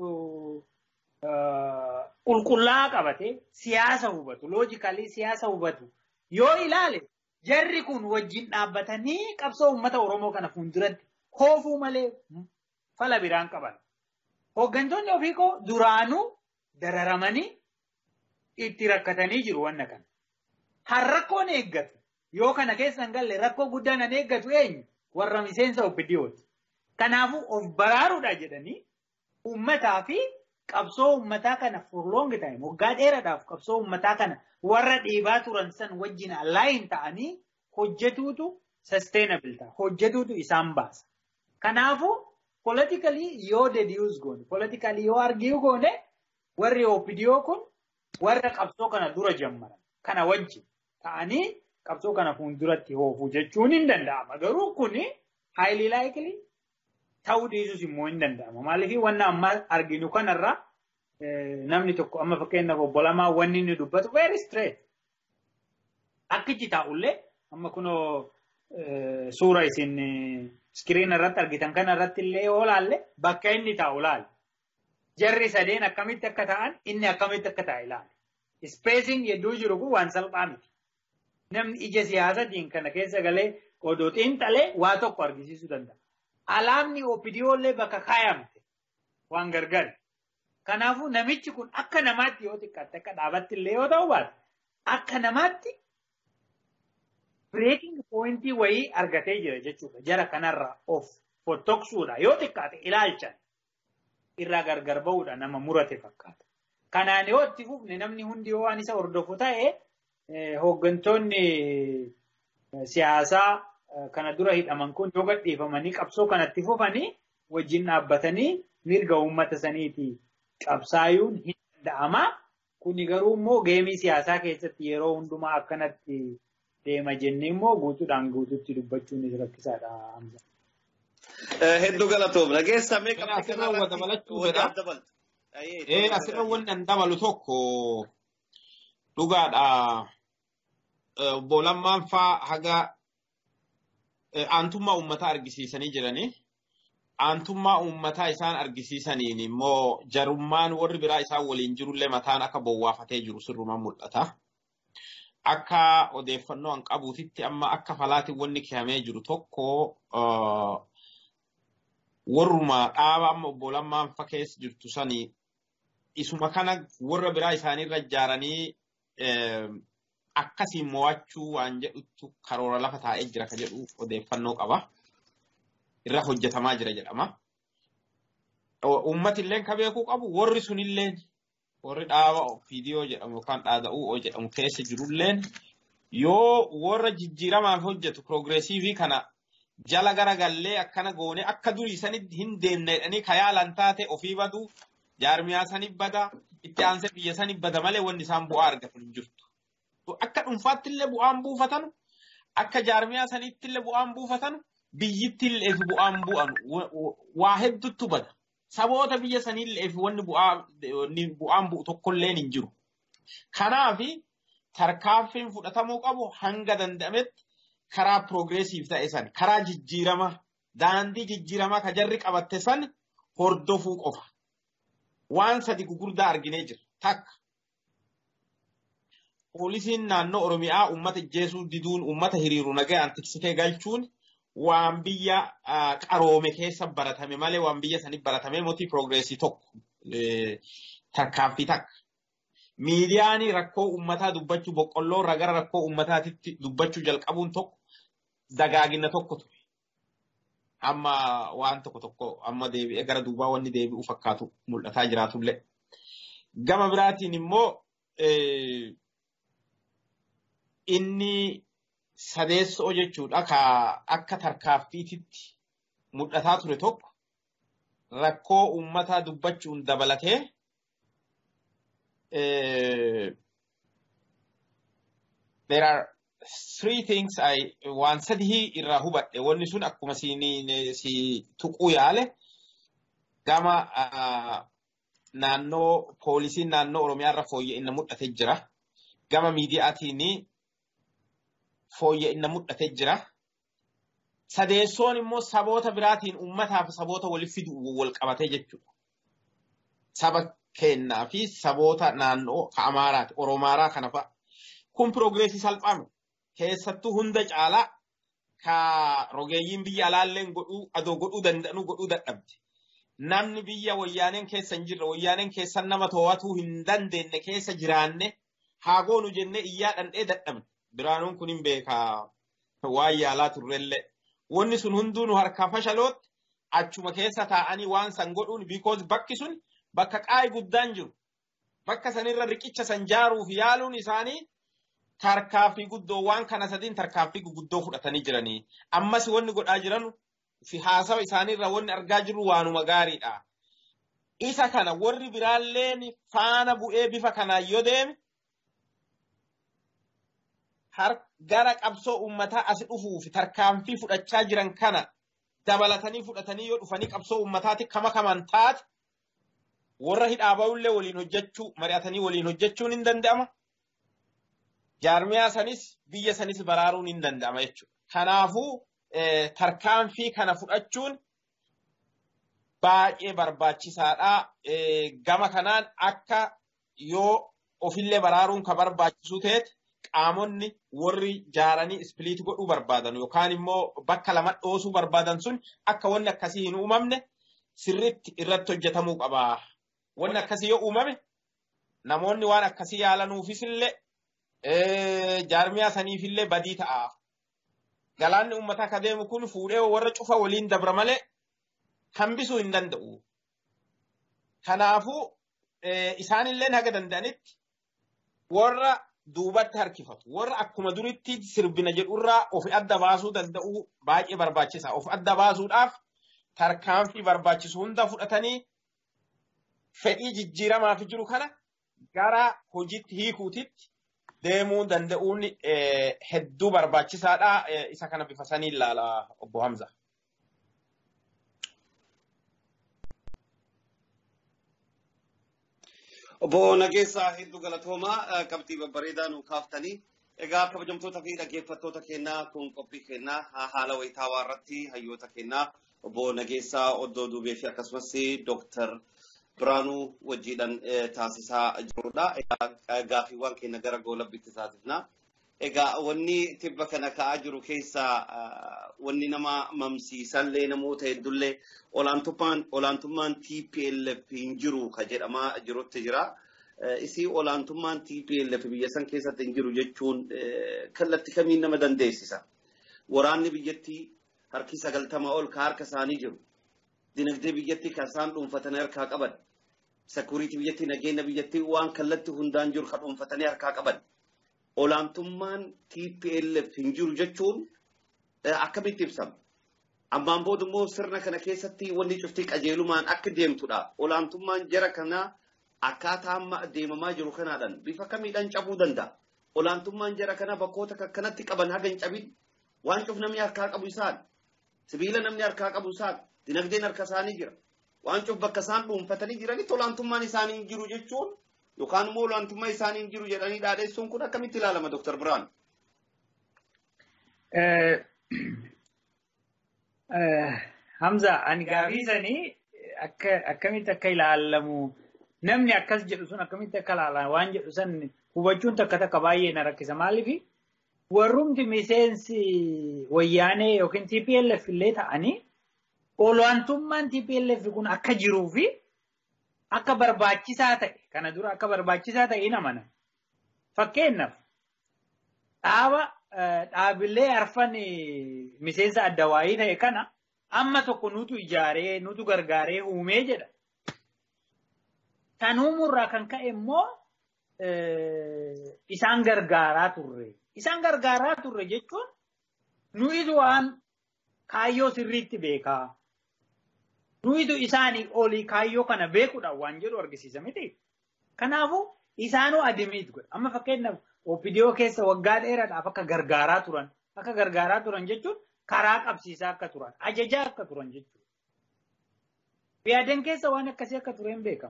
qulqullaa'aa qabate siyaasa hubatu loojikalii siyaasa hubatu yoo ilaale jarri kun wajjin dhaabbatanii qabsoo uummata Oromoo kana fuulduratti koofuu malee fala biraan qaban. Hooggantoonni ofiikoo duraanuu dararamanii itti rakkatanii jiru wanna kana. Har rakkoon eeggatu yoo kana keessa hin galle rakkoo guddaan an eeggatu eenyu warra miseensa OPDOti. Kanaafuu of baraaruudha jedhanii uummataa fi qabsoo uummataa kana for long time waggaa dheeraadhaaf qabsoo uummataa kana warra dhiibaa turan san wajjin alaayin ta'anii hojjetuutu sustainable ta'a. Hojjetuutu isaan baasa. Kanaafuu politically yoo deduce goone politically yoo argiu goone warri OPDO kun warra qabsoo kana dura jammaran kana wajjin ta'anii qabsoo kana fuulduratti hoofuu jechuun hin danda'ama. Garuu kuni highly likely ta'uu dhiisuus immoo hin danda'ama. Maaliif wanna amma arginu kanarra namni tokko amma fakkeenyaaf obbo Lamaa wanni inni dubbatu very straight. Akkichi taa'ullee amma kunoo suura isin iskiriin irratti argitan kana irratti illee yoo laalle bakka inni taa'u laale. Jarri sadeen akkamitti akka ta'an inni akkamitti akka ta'e ilaale. Spacing hedduu jiru kun waan salphaa miti. Namni ija siyaasatiin kana keessa galee odoo xiinxalee waa tokko argisiisuu danda'a. Alaabni OPDOllee bakka kaayamte waan gargari. Kanaafuu namichi kun akka namaatti yoo xiqqaatte akka dhaabatti illee yoo ta'u baate akka namaatti breaking pointii wayii argatee jira jechuudha. Jara kanarraa of fottoksuudha yoo xiqqaate ilaalchan irraa gargar ba'uudha nama murate fakkaata. Kanaan yoo itti fufne namni hundi yoo waan isa hordofu ta'e hooggantoonni siyaasaa kana dura hidhaman kun yoo gadhiifamanii qabsoo kanatti fufanii wajjin dhaabbatanii mirga uummata saniiti qabsaayuun hin danda'ama. Kuni garuu immoo geemii siyaasaa keessatti yeroo hundumaa akkanatti deema jennee immoo guutuudhaan guututti dubbachuun rakkisaadha. Hedduu galatoom dhageessa mee Kana asirra wal dabalachuu fedha. Ee asirra wanni an dabalu tokko dhugaadha. Obbo Lammaan faa haga aantummaa uummataa argisiisanii jiranii. Aantummaa uummataa isaan argisiisaniin immoo jarummaan warri biraa isaan waliin jirullee mataan akka bowwaafatee jiru sirrumaan mul'ata. Akka odeeffannoo an qabuutitti amma akka falaatiin wanni kehamee jiru tokko warruma dhaaba amma obbo Lammaan fa keessa jirtu sanii isuma kana warra biraa isaaniirra ijaaranii akkasiin mo'achuu waan jedhutu karoora lafa taa'ee jira ka jedhu odeeffannoo qaba. Irra hojjetamaa jira jedhama. Uummati illee ka beekuu qabu warri sunillee warri dhaaba viidiyoo jedhamu yookaan dhaada'uu jedhamu keessa jirulleen yoo warra jijjiiramaaf hojjetu piroogiresiivii kana jala garagallee akkana goone akka durii sanitti hin deemne jedhanii ka yaalan taate ofii badu jaarmiyaa saniif bada itti aansee biyya saniif bada malee wanni isaan bu'aa argatan hin jirtu. Akka dhuunfaatti illee bu'aan buufatanu akka jaarmiyaa saniitti illee bu'aan buufatanu biyyittii illee bu'aan bu'anu waa hedduutu bada. saboota biyya saniillee fi wanni bu'aa wanni bu'aan bu'u tokkolleen hin jiru. Kanaaf tarkaanfiin fudhatamuu qabu hanga danda'ametti karaa piroogiresiif ta'e san karaa jijjiirama daandii jijjiiramaa ka jarri qabatte san hordofuu qofa. Waan sadi gugurdaa arginee jira. Takka. Poolisiin naannoo Oromiyaa uummata jeesuu diduun uummata hiriiru nagayaan tiksitee galchuun waan biyya qaroome keessa baratame malee waan biyya sanii baratame mootii piroogreesii tokko tarkaanfii takka. Miidiyaan rakkoo uummataa dubbachuu boqqolloo irraa gara rakkoo uummataatitti dubbachuu jalqabuun tokko dagaagina tokko ture. Amma waan tokko tokko amma deebi'ee gara duubaa wanni deebi'u fakkaatu mul'ataa jiraatullee. Gama biraatiin immoo inni sadeessoo jechuudha ka akka tarkaaffiititti mul'ataa ture tokko rakkoo uummataa dubbachuun dabalatee there are three things I waan sadii irraa hubadhe wanni sun akkuma si tuquu yaale gama naannoo poolisiin naannoo Oromiyaa irra fooyya'inna mul'ate jira. Gama miidiyaatiin fooyya'inna mul'ate jira. Sadeessoon immoo saboota biraatiin uummataaf saboota walitti fidu wal qabatee jechuudha. Saba kennaa fi saboota naannoo ka Amaaraati, Oromaaraa kana fa'a. Kun piroogreesii salphaame. Keessattuu hunda caalaa ka rogeeyyiin biyya alaalleen godhuu adoo godhuu danda'anu godhuu dadhabde. Namni biyya wayyaaneen keessa hin jirre wayyaaneen keessan nama to'atuu hin dandeenye keessa jiraanne haa goonu jennee iyyaa dhandhee dadhabne. Biraanuun kun hin beekaa waan yaalaa turrellee. Wanni sun hunduu nu harkaa fashalootti achuma keessa taa'anii waan san godhuun because bakki sun bakka qaayi guddaan jiru. Bakka sanirra riqicha san jaaruuf yaaluun isaanii tarkaaffii guddoo waan kana sadiin tarkaaffii guguddoo fudhatanii jiranii. Ammas wanni godhaa jiran fi haasawa isaaniirra wanni argaa jirru waanuma gaariidha. Isa kana warri biraalleen faana bu'ee bifa kanaan yoo deeme gara qabsoo uummataa as dhufuuf tarkaanfii fudhachaa jiran kana dabalatanii fudhatanii yoo dhufanii qabsoo uummataatti kama kaman taate warra hidhaa ba'ullee waliin hojjechuu mari'atanii waliin hojjechuun hin danda'ama. Jaarmiyaa sanis biyya sanis baraaruun hin danda'ama jechuudha. Kanaafuu tarkaanfii kana fudhachuun baay'ee barbaachisaadha. Gama kanaan akka yoo ofillee baraaruun ka barbaachisu ta'etti qaamonni warri jaaranii ispiliit godhuu barbaadan yookaan immoo bakka lama dhoosuu barbaadan sun akka wanni akkasii hin uumamne sirriitti irratti hojjetamuu qaba. Wanni akkasii yoo uumame namoonni waan akkasii yaalanuufisillee jaarmiyaa saniifillee badii ta'a. Galaanni uummataa ka deemu kun fuudhee warra cufa waliin dabra malee hambisuu hin danda'u. Kanaafuu isaanillee haga danda'anitti warra duubatti harkifatu warra akkuma duritti sirbina jedhurraa of adda baasuu danda'u baay'ee barbaachisa. Of adda baasuudhaaf tarkaanfii barbaachisu hunda fudhatanii fedhii jijjiiramaaf jiru kana gara hojiitti hiikuutitti deemuu danda'uun hedduu barbaachisaadha. Isa kana bifa sanii ilaala obbo Hamza. Obbo Nageessaa hedduu galatoomaa qabxii babbareedaa nu kaaftanii. Egaa kabajamtoota fi dhaggeeffattoota kennaa kun qophii kennaa haala wayitaawaa irratti hayyoota kennaa obbo Nageessaa Oddoo Duubee fi akkasumas Dooktar Biraanuu wajjiidhaan taasisaa jirudha. Egaa gaaffiiwwan keenya gara goolabbiitti taasifna. Egaa wanni tibba kana ka'aa jiru keessaa wanni nama mamsiisallee namoota hedduullee olaantummaan olaantummaan TPLF hin jiru ka jedhamaa jirutti jira. Isii olaantummaan TPLF biyya san keessatti hin jiru jechuun kallattii kamiin nama dandeessisa. Waraanni biyyattii harki sagaltamaa ol ka harka isaanii jiru. Dinagdee biyyattii kan isaan dhuunfatanii harkaa qaban. Sekuriitii biyyattii nageenya biyyattii waan kallattii hundaan jiru kan dhuunfatanii harkaa qaban. olaantummaan TPLF hin jiru jechuun akkamitti ibsama? Ammaan booda immoo sirna kana keessatti wanni cuftii qajeelumaan akka deemtudha. Olaantummaan jara kanaa akkaataa amma deemamaa jiru kanaadhaan bifa kamiidhaan cabuu danda'a. Olaantummaan jara kanaa bakkoota kanatti qaban haga hin cabin waan cuf namni harkaa qabu isaan. Sibiila namni harkaa qabu isaan. Dinagdeen harka isaanii jira. waan cuuf bakka isaan dhuunfatanii jiranitti olaantummaan isaanii hin jiru jechuun yookaan immoo olaantummaa isaanii hin jiru jedhanii dhaadheessuun kun akkamitti ilaalama Dr. Biraan? Hamza, ani gaafii sanii akkamitti akka ilaalamu namni akkas jedhu sun akkamitti akka ilaalamu waan jedhu san hubachuun takka takka baay'ee na rakkisa. Maaliif warrumti miseensi wayyaanee yookiin TPLF illee ta'anii olaantummaan TPLF kun akka jiruu fi akka barbaachisaa ta'e kana dura akka barbaachisaa ta'e hin amana. Fakkeenyaaf dhaaba dhaabilee arfan miseensa adda waayii ta'e kana amma tokko nutu ijaaree nutu gargaaree uumee jedha. Kan uumurraa kan ka'e immoo isaan gargaaraa turre. Isaan gargaaraa turre jechuun nuyitu waan kaayyoo sirriitti beekaa. Nuyitu isaanii olii kaayyoo kana beekuudhaan waan jedhu argisiisa miti. Kanaafuu isaanuu adimiit godha. Amma fakkeenyaaf OPDO keessa waggaa dheeraadhaaf akka gargaaraa turan. Akka gargaaraa turan jechuun karaa qabsiisaa akka turan. Ajajaa akka turan jechuudha. Biyyaadeen keessa waan akkasii akka tureen beekama.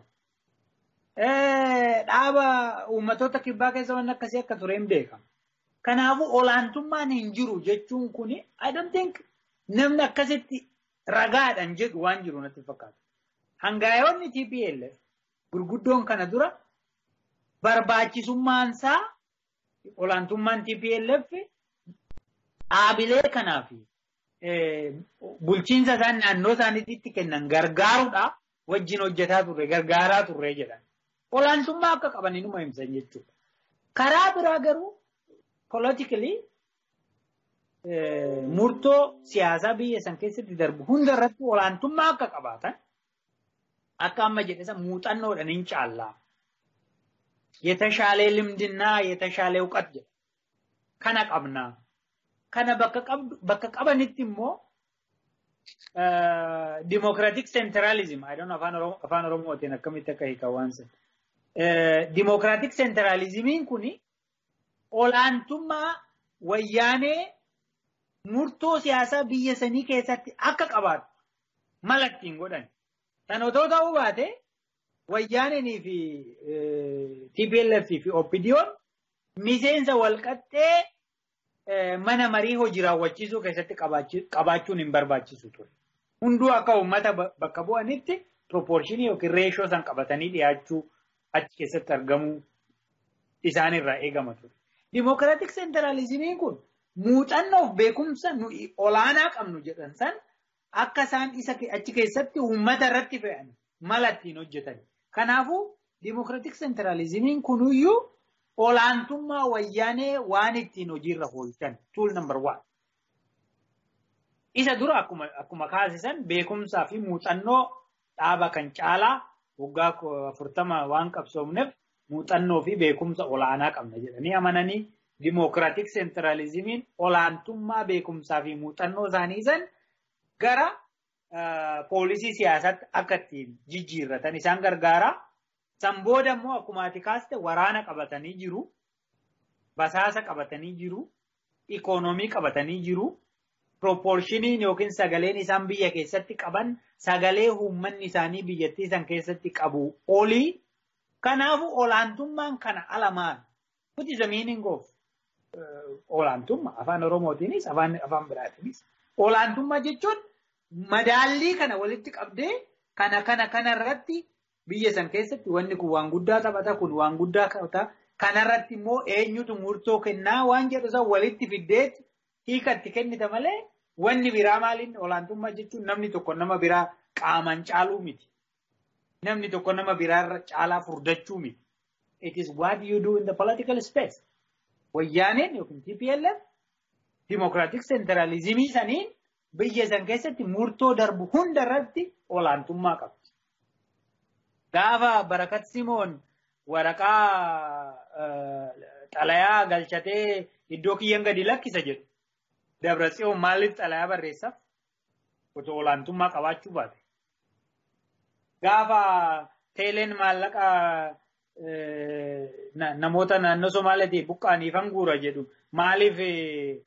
Dhaaba uummatoota kibbaa keessa waan akkasii akka tureen beekama. Kanaafuu olaantummaan hin jiru jechuun kuni I don't think namni akkasitti ragaadhaan jedhu waan jiru natti fakkaata. Hangaayoonni TPLF gurguddoon kana dura barbaachisummaansaa olaantummaan TPLF dhaabilee kanaaf bulchiinsa isaan naannoo isaaniitti kennan gargaaruudhaaf wajjin hojjetaa turre gargaaraa turre jedhan. Olaantummaa akka qaban inuma himsan jechuudha. Karaa biraa garuu politically murtoo siyaasaa biyya san keessatti darbu hunda irratti olaantummaa akka qabaatan akka amma jedhe san muuxannoodhaan hin caallaa. የተሻለ ልምድና የተሻለ እውቀት jedha. Kana qabnaa. Kana bakka qabanitti immoo dimokiraatik seentiraalizim afaan oromootiin akkamitti akka hiikan waan san. Dimokiraatik seentiraalizimiin kuni olaantummaa wayyaanee murtoo siyaasaa biyya sanii keessatti akka qabaatu mala ittiin godhan. Kan otoo ta'uu baate wayyaaneenii fi TPLF fi OPDO'n miseensa walqaxxee mana marii hojii raawwachiisuu keessatti qabaachuun hin barbaachisu ture. Hunduu akka uummata bakka bu'anitti proportionii yookiin reeshoo san qabatanii dhiyaachuu achi keessatti argamuu isaanirraa eegama ture. Dimokiraatik seentiraalizimiin kun muuxannoof beekumsa nuyi olaanaa qabnu jedhan san akka isaan isa achi keessatti uummata irratti fe'an mala ittiin hojjetan. Kanaafuu dimokiraatik seentiraalizimiin kunuyyuu olaantummaa wayyaanee waan ittiin hojiirra oolchan tool number one. Isa dura akkuma akkuma kaasisan beekumsaa fi muuxannoo dhaaba kan caalaa waggaa afurtama waan qabsoomneef muuxannoo fi beekumsa olaanaa qabna jedhanii amananii dimokiraatik seentiraalizimiin olaantummaa beekumsaa fi muuxannoo isaanii san gara poolisii siyaasaatti akka ittiin jijjiirratan isaan gargaara. San booda immoo akkuma ati kaaste waraana qabatanii jiru, basaasa qabatanii jiru, ikoonoomii qabatanii jiru, proporshiniin yookiin sagaleen isaan biyya keessatti qaban sagalee uummanni isaanii biyyattii san keessatti qabu olii. Kanaafuu olaantummaan kana ala maal? What is the meaning of olaantummaa? Afaan Oromootiinis afaan afaan biraatiinis. Olaantummaa jechuun madaallii kana walitti qabdee kana kana kana irratti biyya san keessatti wanni kun waan guddaa taphata kun waan guddaa taphata kanarratti immoo eenyutu murtoo kennaa waan jedhu san walitti fiddeet hiikatti kennita malee wanni biraa maaliin olaantummaa jechuun namni tokko nama biraa qaaman caaluu miti. Namni tokko nama biraarra caalaa furdachuu miti. It is what you do in the political space. Wayyaaneen yookiin TPLF dimokiraatik seentiraalizimii saniin biyya san keessatti murtoo darbu hunda irratti olaantummaa qabdi. Gaafa barakat Simoon waraqaa xalayaa galchatee iddoo kiyyan gadi lakkisa jedhu. Dabratsiyoon maaliif xalayaa barreessaaf? Otoo olaantummaa qabaachuu baate. Gaafa teeleen maallaqa namoota naannoo Somaaliitii buqqaaniifan guura jedhu maaliif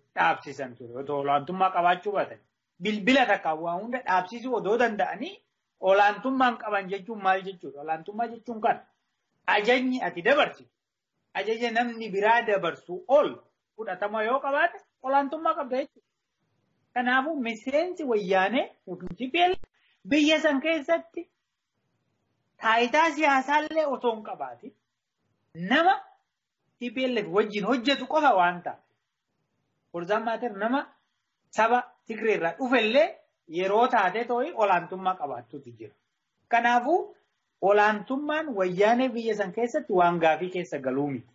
dhaabsisan ture? Otoo olaantummaa qabaachuu baatan. Bilbila takka waa hunda dhaabsisuu odoo danda'anii olaantummaan qaban jechuun maal jechuudha? Olaantummaa jechuun kan ajajni ati dabarsitu ajaja namni biraa dabarsu ol fudhatama yoo qabaate olaantummaa qabda jechuudha. Kanaafuu miseensi wayyaanee yookiin TPL biyya san keessatti taayitaa siyaasaallee osoo hin qabaatin nama TPLF wajjin hojjetu qofa waan ta'eef. Forzaan maater nama saba Tigree irraa dhufellee yeroo taate too'i olaantummaa qabaattutu jira. Kanaafuu olaantummaan wayyaanee biyya san keessatti waan gaafii keessa galuu miti.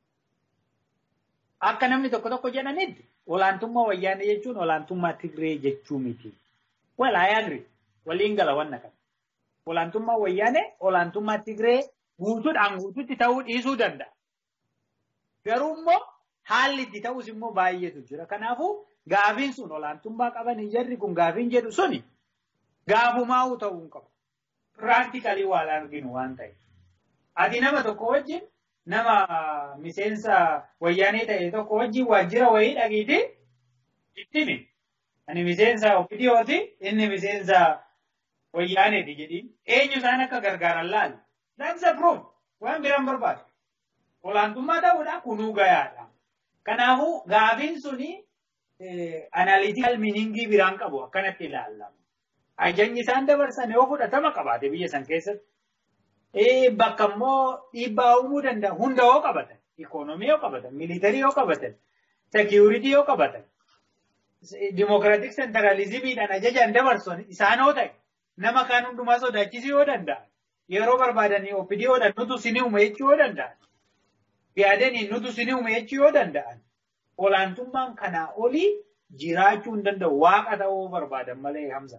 Akka namni tokko tokko jedhanitti olaantummaa wayyaanee jechuun olaantummaa Tigree jechuu miti. Well, I agree. Waliin gala wanna kana. Olaantummaa wayyaanee olaantummaa Tigree guutuudhaan guutuutti ta'uu dhiisuu danda'a. Garuu immoo haalli itti ta'us immoo baay'eetu jira. Kanaafuu gaafiin sun olaantummaa qaban jarri kun gaafiin jedhu suni gaafumaa'uu ta'uu hin qabu. Piraaktikalii waan arginu waan ta'eef. Ati nama tokko wajjin nama miseensa wayyaanee ta'e tokko wajjin waajjira wayii dhaqiiti ittimi. Ani miseensa ofidiyooti inni miseensa wayyaaneeti jedhiin eenyu isaan akka gargaaran laali. That's a proof. Waan biraan barbaadu. Olaantummaa ta'uudha kunuu gayaadha. Kanaafuu gaafiin suni analytical meaningii biraan qabu akkanatti ilaallama. Ajajni isaan dabarsan yoo fudhatama qabaate biyya san keessatti. Bakka immoo dhiibbaa uumuu danda'a. Hunda yoo qabatan, ikoonomii yoo qabatan, miilitarii yoo qabatan, seekiyuritii yoo qabatan, dimokiraatik sentralizimiidhaan ajajaan dabarsan isaanoo ta'e nama kaan hundumaa sodaachisuu yoo danda'a. Yeroo barbaadanii OPDOodhaan nutu sinii uume jechuu yoo danda'an. Yaadanii nutu sinii uume jechuu yoo danda'an. Olaantummaan kanaa olii jiraachuu hin danda'u. Waaqa ta'uu barbaadan malee hamsa.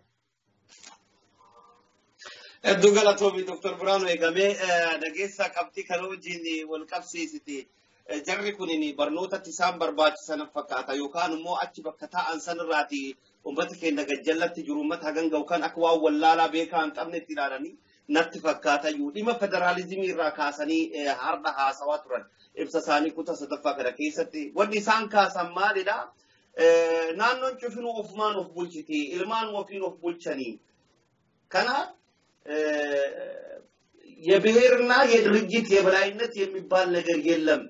Hedduu galatoomi Dr. Biraanuu eegamee dhageessaa qabxii kana wajjin wal qabsiisite. Jarri kun barnootatti isaan barbaachisan fakkaata yookaan immoo achi bakka taa'an sanirraati uummata keenya gajjallatti jiru uummata hagan ga'u kan akka waan wallaalaa beekaa hin qabne itti ilaalanii natti fakkaata iyyuu dhimma federaalizimii irraa kaasanii har'a haasawaa turan ibsa isaanii kutaa sadaffaa kana keessatti wanni isaan kaasan maalidha? Naannoon cufinuu ofumaan of bulchiti ilmaan ofiin of bulchanii kana የብሔርና የድርጅት የበላይነት የሚባል ነገር የለም።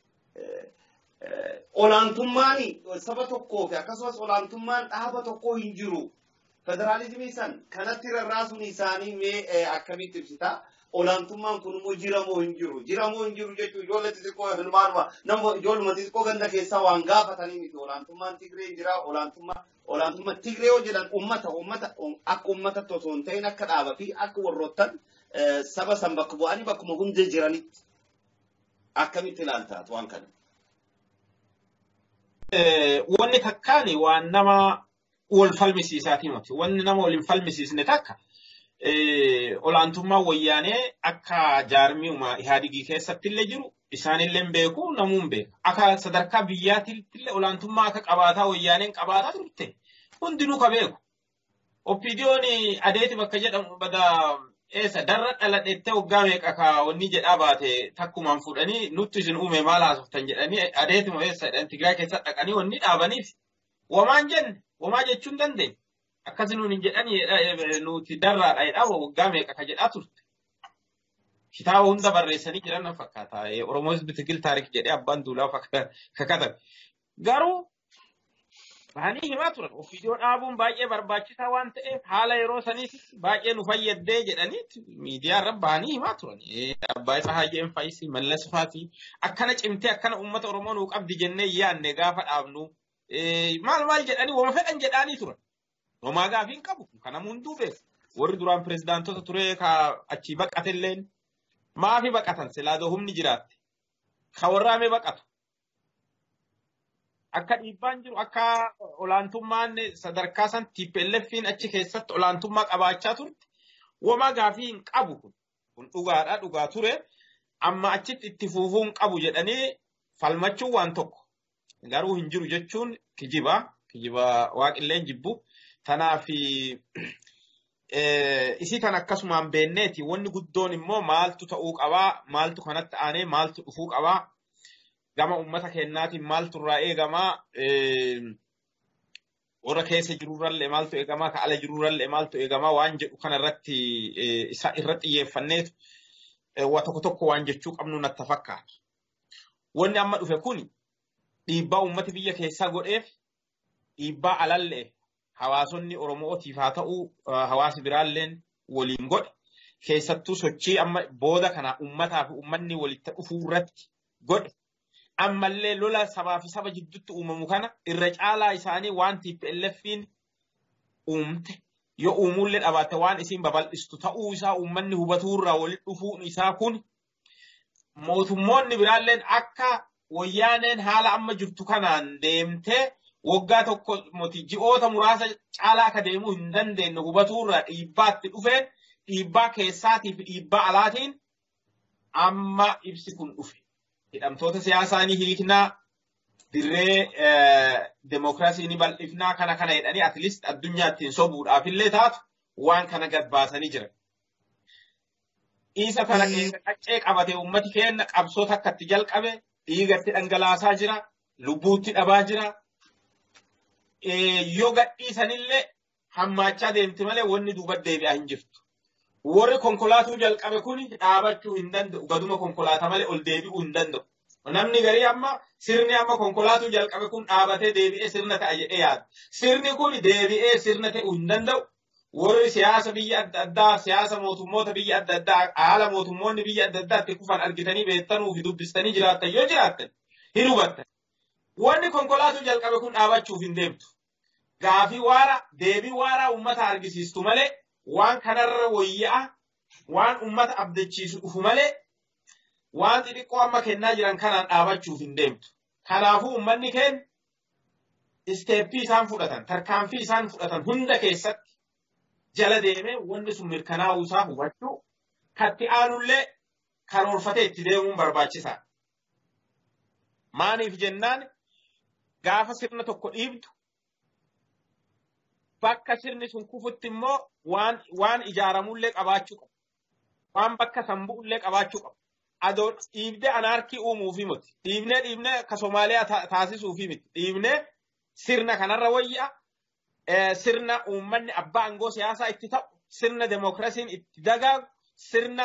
ኦላንቱማኒ ሰበ ቶኮ akkasumas ኦላንቱማን dhaaba tokko hin jiru. Federaalizimii san kanatti rarraasuun isaanii mee akkamitti ibsita? Olaantummaan kun immoo jiramoo hin jiru. Jiramoo hin jiru jechuun ijoollee xixiqqoo ilmaanuma nama ijoolluma xixiqqoo ganda keessaa waan gaafatanii miti. Olaantummaan Tigree jira. Olaantummaa olaantummaa Tigree yoo jedhan uummata uummata akka uummatatti osoo hin ta'in akka dhaaba fi akka warroottan saba san bakka bu'anii bakkuma hundee jiranitti akkamitti ilaaltaat waan kana. Wanni takkaani waan nama wal falmisiisaatii miti. Wanni nama wal hin falmisiisne takka olaantummaa wayyaanee akka jaarmiuma ihaadigii keessatti illee jiru isaanillee hin beeku namuun beeka. Akka sadarkaa biyyaatiitti illee olaantummaa akka qabaataa wayyaaneen qabaataa turte hundinuu ka beeku. Oppiidiyoon adeeti bakka jedhamu bada eessa darra dhaladheettee waggaa meeqa ka wanni jedhaa baate takkumaan fudhanii nutti isin uume maal haasoftan jedhanii adeetuma eessa jedhan Tigraay keessa dhaqanii wanni dhaabaniif wamaan jenne wamaa jechuun dandeenya. Akkasi nuun hin jedhanii nuti darraadha jedhaa waggaa meeqa ka jedhaa turte. Kitaaba hunda barreessanii jiran na fakkaata. Oromoo Hizbi Tigil Taarik jedhee abbaan duulaa kakatabe. Garuu bahanii himaa turan. Ofiidoo dhaabuun baay'ee barbaachisaa waan ta'eef haala yeroo saniif baay'ee nu fayyaddee jedhanii miidiyaa irra bahanii himaa turan. Abbaa isaa Hayyeen Faayisii, Mallas Faatii akkana cimtee akkana uummata Oromoo nuu qabdi jennee yaadne gaafa dhaabnu maal maal jedhanii wama fedhan jedhanii turan. Homaa gaafii hin qabu. Kana hunduu beeku. Warri duraan pirezidaantota ture ka achii baqatelleen maafi baqatan silaadoo humni jiraatte. Ka warraame baqatu. Akka dhiibbaan jiru akka olaantummaan sadarkaa san TPLFiin achi keessatti olaantummaa qabaachaa turte wama gaafii hin qabu kun. Kun dhugaadha dhugaa ture. Amma achitti itti fufuu hin qabu jedhanii falmachuun waan tokko. Garuu hin jiru jechuun kijiba. Kijiba waaqilleen jibbu. Tanaaf isii kan akkasumaan beenneeti wanni guddoon immoo maaltu ta'uu qabaa maaltu kanatti aanee maaltu dhufuu qabaa gama uummata kennaatiin maaltu irraa eegamaa warra keessa jirurrallee maaltu eegamaa ka ala jirurrallee maaltu eegamaa waan jedhu kanarratti isa irra xiyyeeffanneetu waa tokko tokko waan jechuu qabnu natti fakkaata. Wanni amma dhufe kun dhiibbaa uummati biyya keessaa godheef dhiibbaa alallee hawaasonni Oromootiif haa ta'u hawaasi biraalleen waliin godhe keessattuu sochii amma booda kana uummataa fi uummanni walitti dhufuu irratti godhe ammallee lola sabaa fi saba jidduutti uumamu kana irra caalaa isaanii waan TPLF'n uumte yoo uumuullee dhabaate waan isiin babal'istu ta'uu isaa uummanni hubatuu irraa walitti dhufuun isaa kun mootummoonni biraalleen akka wayyaaneen haala amma jirtu kanaan deemtee waggaa tokko moti ji'oota muraasa caalaa akka deemuu hin dandeenye hubatuu irraa dhiibbaatti dhufeen dhiibbaa keessaatii fi dhiibbaa alaatiin amma ibsi kun dhufe. Hidhamtoota siyaasaa ni hiiknaa dirree demokiraasii ni bal'ifnaa kana kana jedhanii atleast addunyaattiin sobuudhaaf illee taatu waan kana gad baasanii jiran. Isa kana qaccee qabate uummati keenya qabsoota akkatti jalqabe dhiigatti dhangalaasaa jira, lubbuutti dhabaa jira. Yoo gadhiisanillee hammaachaa deemti malee wanni duuba deebi'aa hin jirtu. Warri konkolaatuu jalqabe kun dhaabachuu hin danda'u. Gaduma konkolaataa malee ol deebi'uu hin danda'u. Namni garii amma sirni amma konkolaatuu jalqabe kun dhaabatee deebi'ee sirna ta'a jedhee yaada. Sirni kun deebi'ee sirna ta'uu hin danda'u. Warri siyaasa biyya adda addaa, siyaasa mootummoota biyya adda addaa, haala mootummoonni biyya adda addaatti kufan argitanii beektanuu fi dubbistanii jiraattan yoo jiraattan hin hubattan. Wanni konkolaatuu jalqabe kun dhaabachuuf hin deemtu. Gaafii waara, deebii waaraa uummata argisiistu malee waan kanarra wayya'a, waan uummata abdachiisu dhufu malee waan xixiqqoo amma kennaa jiran kanaan dhaabachuuf hin deemtu. Kanaafuu uummanni keenya isteeppii isaan fudhatan, tarkaanfii isaan fudhatan hunda keessatti jala deemee wanni sun mirkanaa'uu isaa hubachuu katti aanullee karoorfatee itti deemuun barbaachisaadha. Maaniif jennaan gaafa sirna tokko dhiibdu bakka sirni sun kufutti immoo waan waan ijaaramullee qabaachuu qabu. Waan bakka san bu'ullee qabaachuu qabu. Adoo dhiibdee anaarkii uumuufi miti. Dhiibnee dhiibnee akka Somaaliyaa taasisuufi miti. Dhiibnee sirna kanarra wayya sirna uummanni abbaa aangoo siyaasaa itti ta'u, sirna demokrasiin itti dagaagu, sirna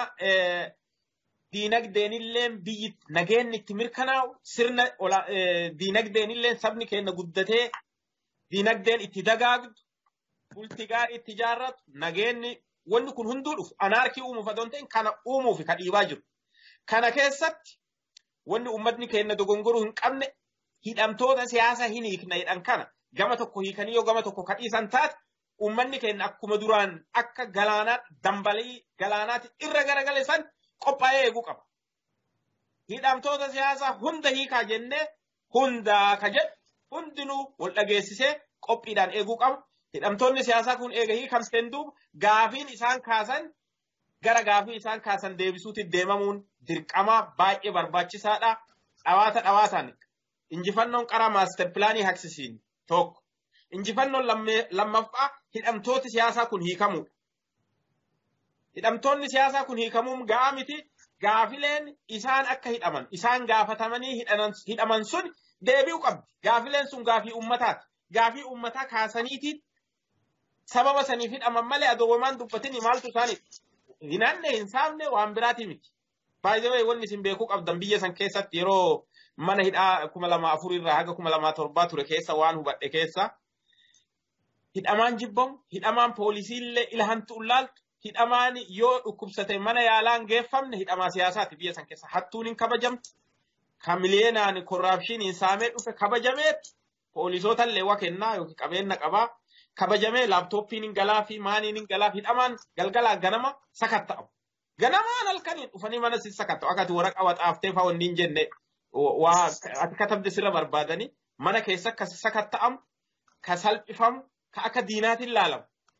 diinagdeenillee biyyi nageenni itti mirkanaa'u, sirna diinagdeenillee sabni keenya guddatee diinagdeen itti dagaagdu, bulti gaarii itti ijaarratu, nageenni wanni kun hunduu dhufu anaarkii uumuuf adoon ta'in kana uumuuf ka dhiibaa jiru. Kana keessatti wanni uummatni keenya dogongoruu hin qabne hidhamtoota siyaasaa hin hiikna jedhan kana gama tokko hiikanii yoo gama tokko kadhiisan taate uummanni keenya akkuma duraan akka galaanaa dambalii galaanaatti irra garagale san qophaa'ee eeguu qaba. Hidhamtoota siyaasaa hunda hiikaa jennee hundaa ka jedhu hundinuu wal dhageessisee qophiidhaan eeguu qaba. Hidhamtoonni siyaasaa kun eega hiikamseen duuba gaafiin isaan kaasan gara gaafii isaan kaasan deebisuutti deemamuun dirqama baay'ee barbaachisaadha. Dhawaata dhawaataan injifannoon qaraa maaster pilaanii haksisiin tokko. Injifannoon lammaffaa hidhamtooti siyaasaa kun hiikamudha. Hidhamtoonni siyaasaa kun hiikamuun ga'aa miti. Gaafileen isaan akka hidhaman, isaan gaafatamanii hidhaman sun deebi'uu qabdi. Gaafileen sun gaafii uummataati. Gaafii uummataa kaasaniitiin sababa saniif hidhaman malee adoobamaan dubbatanii maaltu isaaniif hinaanne hin saamne waan biraatii miti. Baay'ee wanni isin beekuu qabdan biyya san keessatti yeroo mana hidhaa kuma lama afur irraa haga kuma lama torbaa ture keessa waan hubadhe keessa hidhamaan jibbamu hidhamaan poolisiillee ilahantu ulaaltu hidhamaan yoo dhukkubsate mana yaalaan geeffamne hidhamaa siyaasaati biyya san keessa hattuun hin kabajamtu kan miliyeenaan korraapshiniin saamee dhufe kabajameet poolisootallee waa kennaa yookiin qabeenya qabaa kabajamee laaptooppiin hin galaa fi maaniin hin galaa hidhamaan galgalaa ganama sakatta'u. Ganamaan halkaniin dhufanii mana si sakatta'u akkati waraqaa waxaaftee fa'aa wanni hin jenne waa ati katabde sirra barbaadanii mana keessa akka sakatta'amu ka salphifamu ka akka diinaatiin laalamu.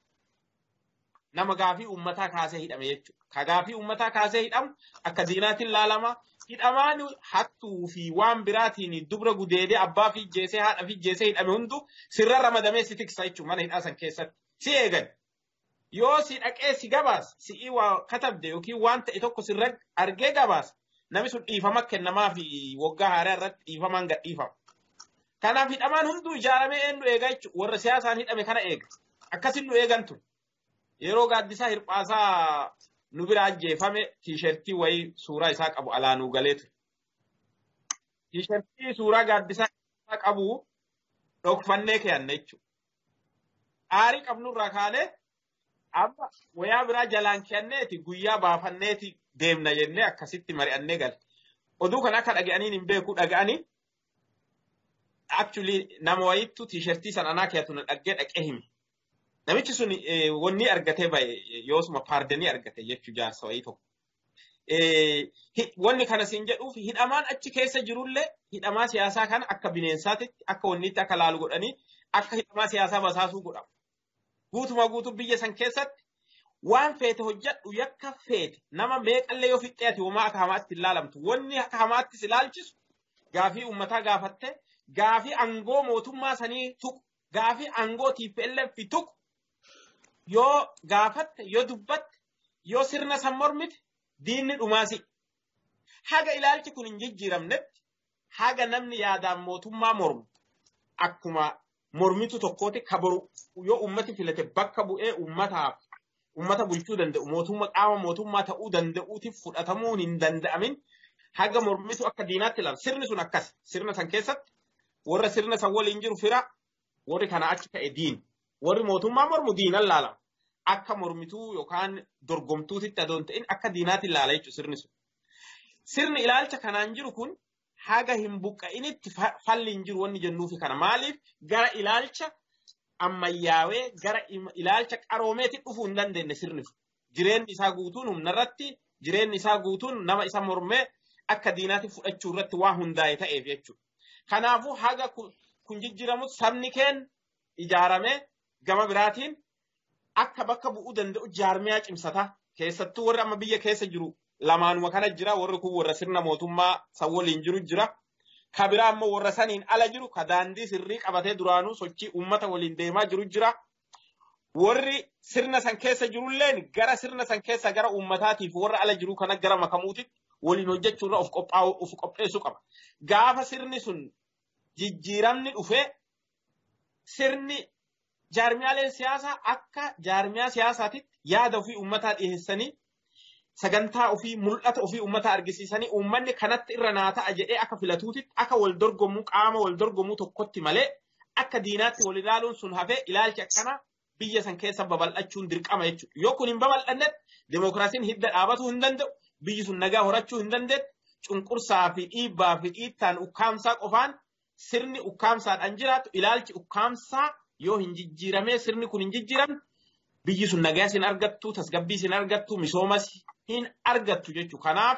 Nama gaafii uummataa kaasee hidhame jechuudha. Ka gaafii uummataa kaasee hidhamu akka diinaatiin laalama. Hidhamaan hattuu fi waan biraatiin dubra gudeedee abbaa fi jeesee haadha fi jeesee hidhame hundu sirra ramadamee si tiksa jechuudha mana hidhaa san keessatti. Si eegan. Yoo si dhaqee si gabaas si'ii waa katabde yookiin waan ta'e tokko sirra argee gabaas namni sun dhiifama kennamaa fi waggaa haaraa irratti dhiifamaan gadhiifama. Kanaaf hidhamaan hunduu ijaaramee eenyu eega jechuudha. Warra siyaasaan hidhame kana eega. Akkasin nu eegan ture. Yeroo gaaddisaa hirphaasaa nu bira ajjeefame tiishertii wayii suuraa isaa qabu alaa nuu galee ture. Tiishertii suuraa gaaddisaa qabu dhokfannee keeyanne jechuudha. Aarii qabnurraa kaanee amma wayaa biraa jalaan keeyanneeti guyyaa baafanneeti deemna jennee akkasitti mari'annee galle. Oduu kana akka dhaga'aniin hin beeku dhaga'anii actually nama wayittu tiishertii san anaa keeyatu na dhaggee dhaqee hime. Namichi sun wanni argatee bahe yoosuma paardanii argate jechuu jaarsa wayii tokko. Wanni kana siin jedhuuf hidhamaan achi keessa jirullee hidhamaa siyaasaa kana akka bineensaatitti akka wanniitti akka laalu godhanii akka hidhamaa siyaasaa basaasuu godhamu. Guutuma guutuu biyya san keessatti waan feete hojjedhu yakka feete nama meeqallee yoo fixxee ati homaa akka hamaatti hin laalamtu. Wanni akka hamaattis ilaalchisu gaafii uummataa gaafattee gaafii aangoo mootummaa sanii tuqu gaafii aangoo TPLF tuqu yoo gaafatte yoo dubbatte yoo sirna san mormite diinni dhumaasi. Haga ilaalchi kun hin jijjiiramnetti haga namni yaadaan mootummaa mormu akkuma mormitu tokkooti kabaru yoo ummati filate bakka bu'ee ummataaf ummata bulchuu danda'u mootummaa qaama mootummaa ta'uu danda'uutiif fudhatamuun hin danda'amin haga mormitu akka diinaatti ilaala. Sirni sun akkas sirna san keessatti warra sirna san waliin jiru fira warri kana achi ta'e diin warri mootummaa mormu diinan laalama. Akka mormituu yookaan dorgomtuutitti adoon ta'in akka diinaatti ilaala jechuudha sirni sun. Sirni ilaalcha kanaan jiru kun haga hin buqqa'initti falli hin jiru wanni jennuufi kana maaliif gara ilaalcha ammayyaawee gara ilaalcha qaroomeetti dhufuu hin dandeenye sirni sun. Jireenyi isaa guutuun humna irratti jireenyi isaa guutuun nama isa mormee akka diinaatti fudhachuu irratti waan hundaa'e ta'eef jechuudha. Kanaafuu haga kun jijjiiramu sabni keen ijaaramee gama biraatiin akka bakka bu'uu danda'u jaarmiyaa cimsataa keessattuu warri amma biyya keessa jiru lamaanuma kana jira warri kun warra sirna mootummaa san waliin jiru jira. Ka biraa ammoo warra saniin ala jiru ka daandii sirrii qabatee duraanuu sochii uummata waliin deemaa jiru jira. Warri sirna san keessa jirulleen gara sirna san keessa gara uummataatiif warra ala jiru kana gara makamuutitti waliin hojjechuurra of qophaa'u of qopheessuu qaba. Gaafa sirni sun jijjiiramni dhufee sirni jaarmiyaaleen siyaasaa akka jaarmiyaa siyaasaatitti yaada ofii uummataa dhiyeessanii sagantaa ofii mul'ata ofii uummataa argisiisanii uummanni kanatti irra naa ta'a jedhee akka filatuutitti akka wal dorgomuu qaama wal dorgomuu tokkotti malee akka diinaatti wal ilaaluun sun hafee ilaalchi akkanaa biyya san keessa babal'achuun dirqama jechuudha. Yoo kun hin babal'annetti demookiraasiin hidda dhaabatuu hin danda'u biyyi sun nagaa horachuu hin dandeetti cunqursaa fi dhiibbaa fi dhiittaan ukkaamsaa qofaan sirni ukkaamsaadhaan jiraatu ilaalchi ukkaamsaa yoo hin jijjiiramee sirni kun hin jijjiiramne biyyi sun nagaa hin argattu tasgabbii hin argattu misoomas hin argattu jechuudha. Kanaaf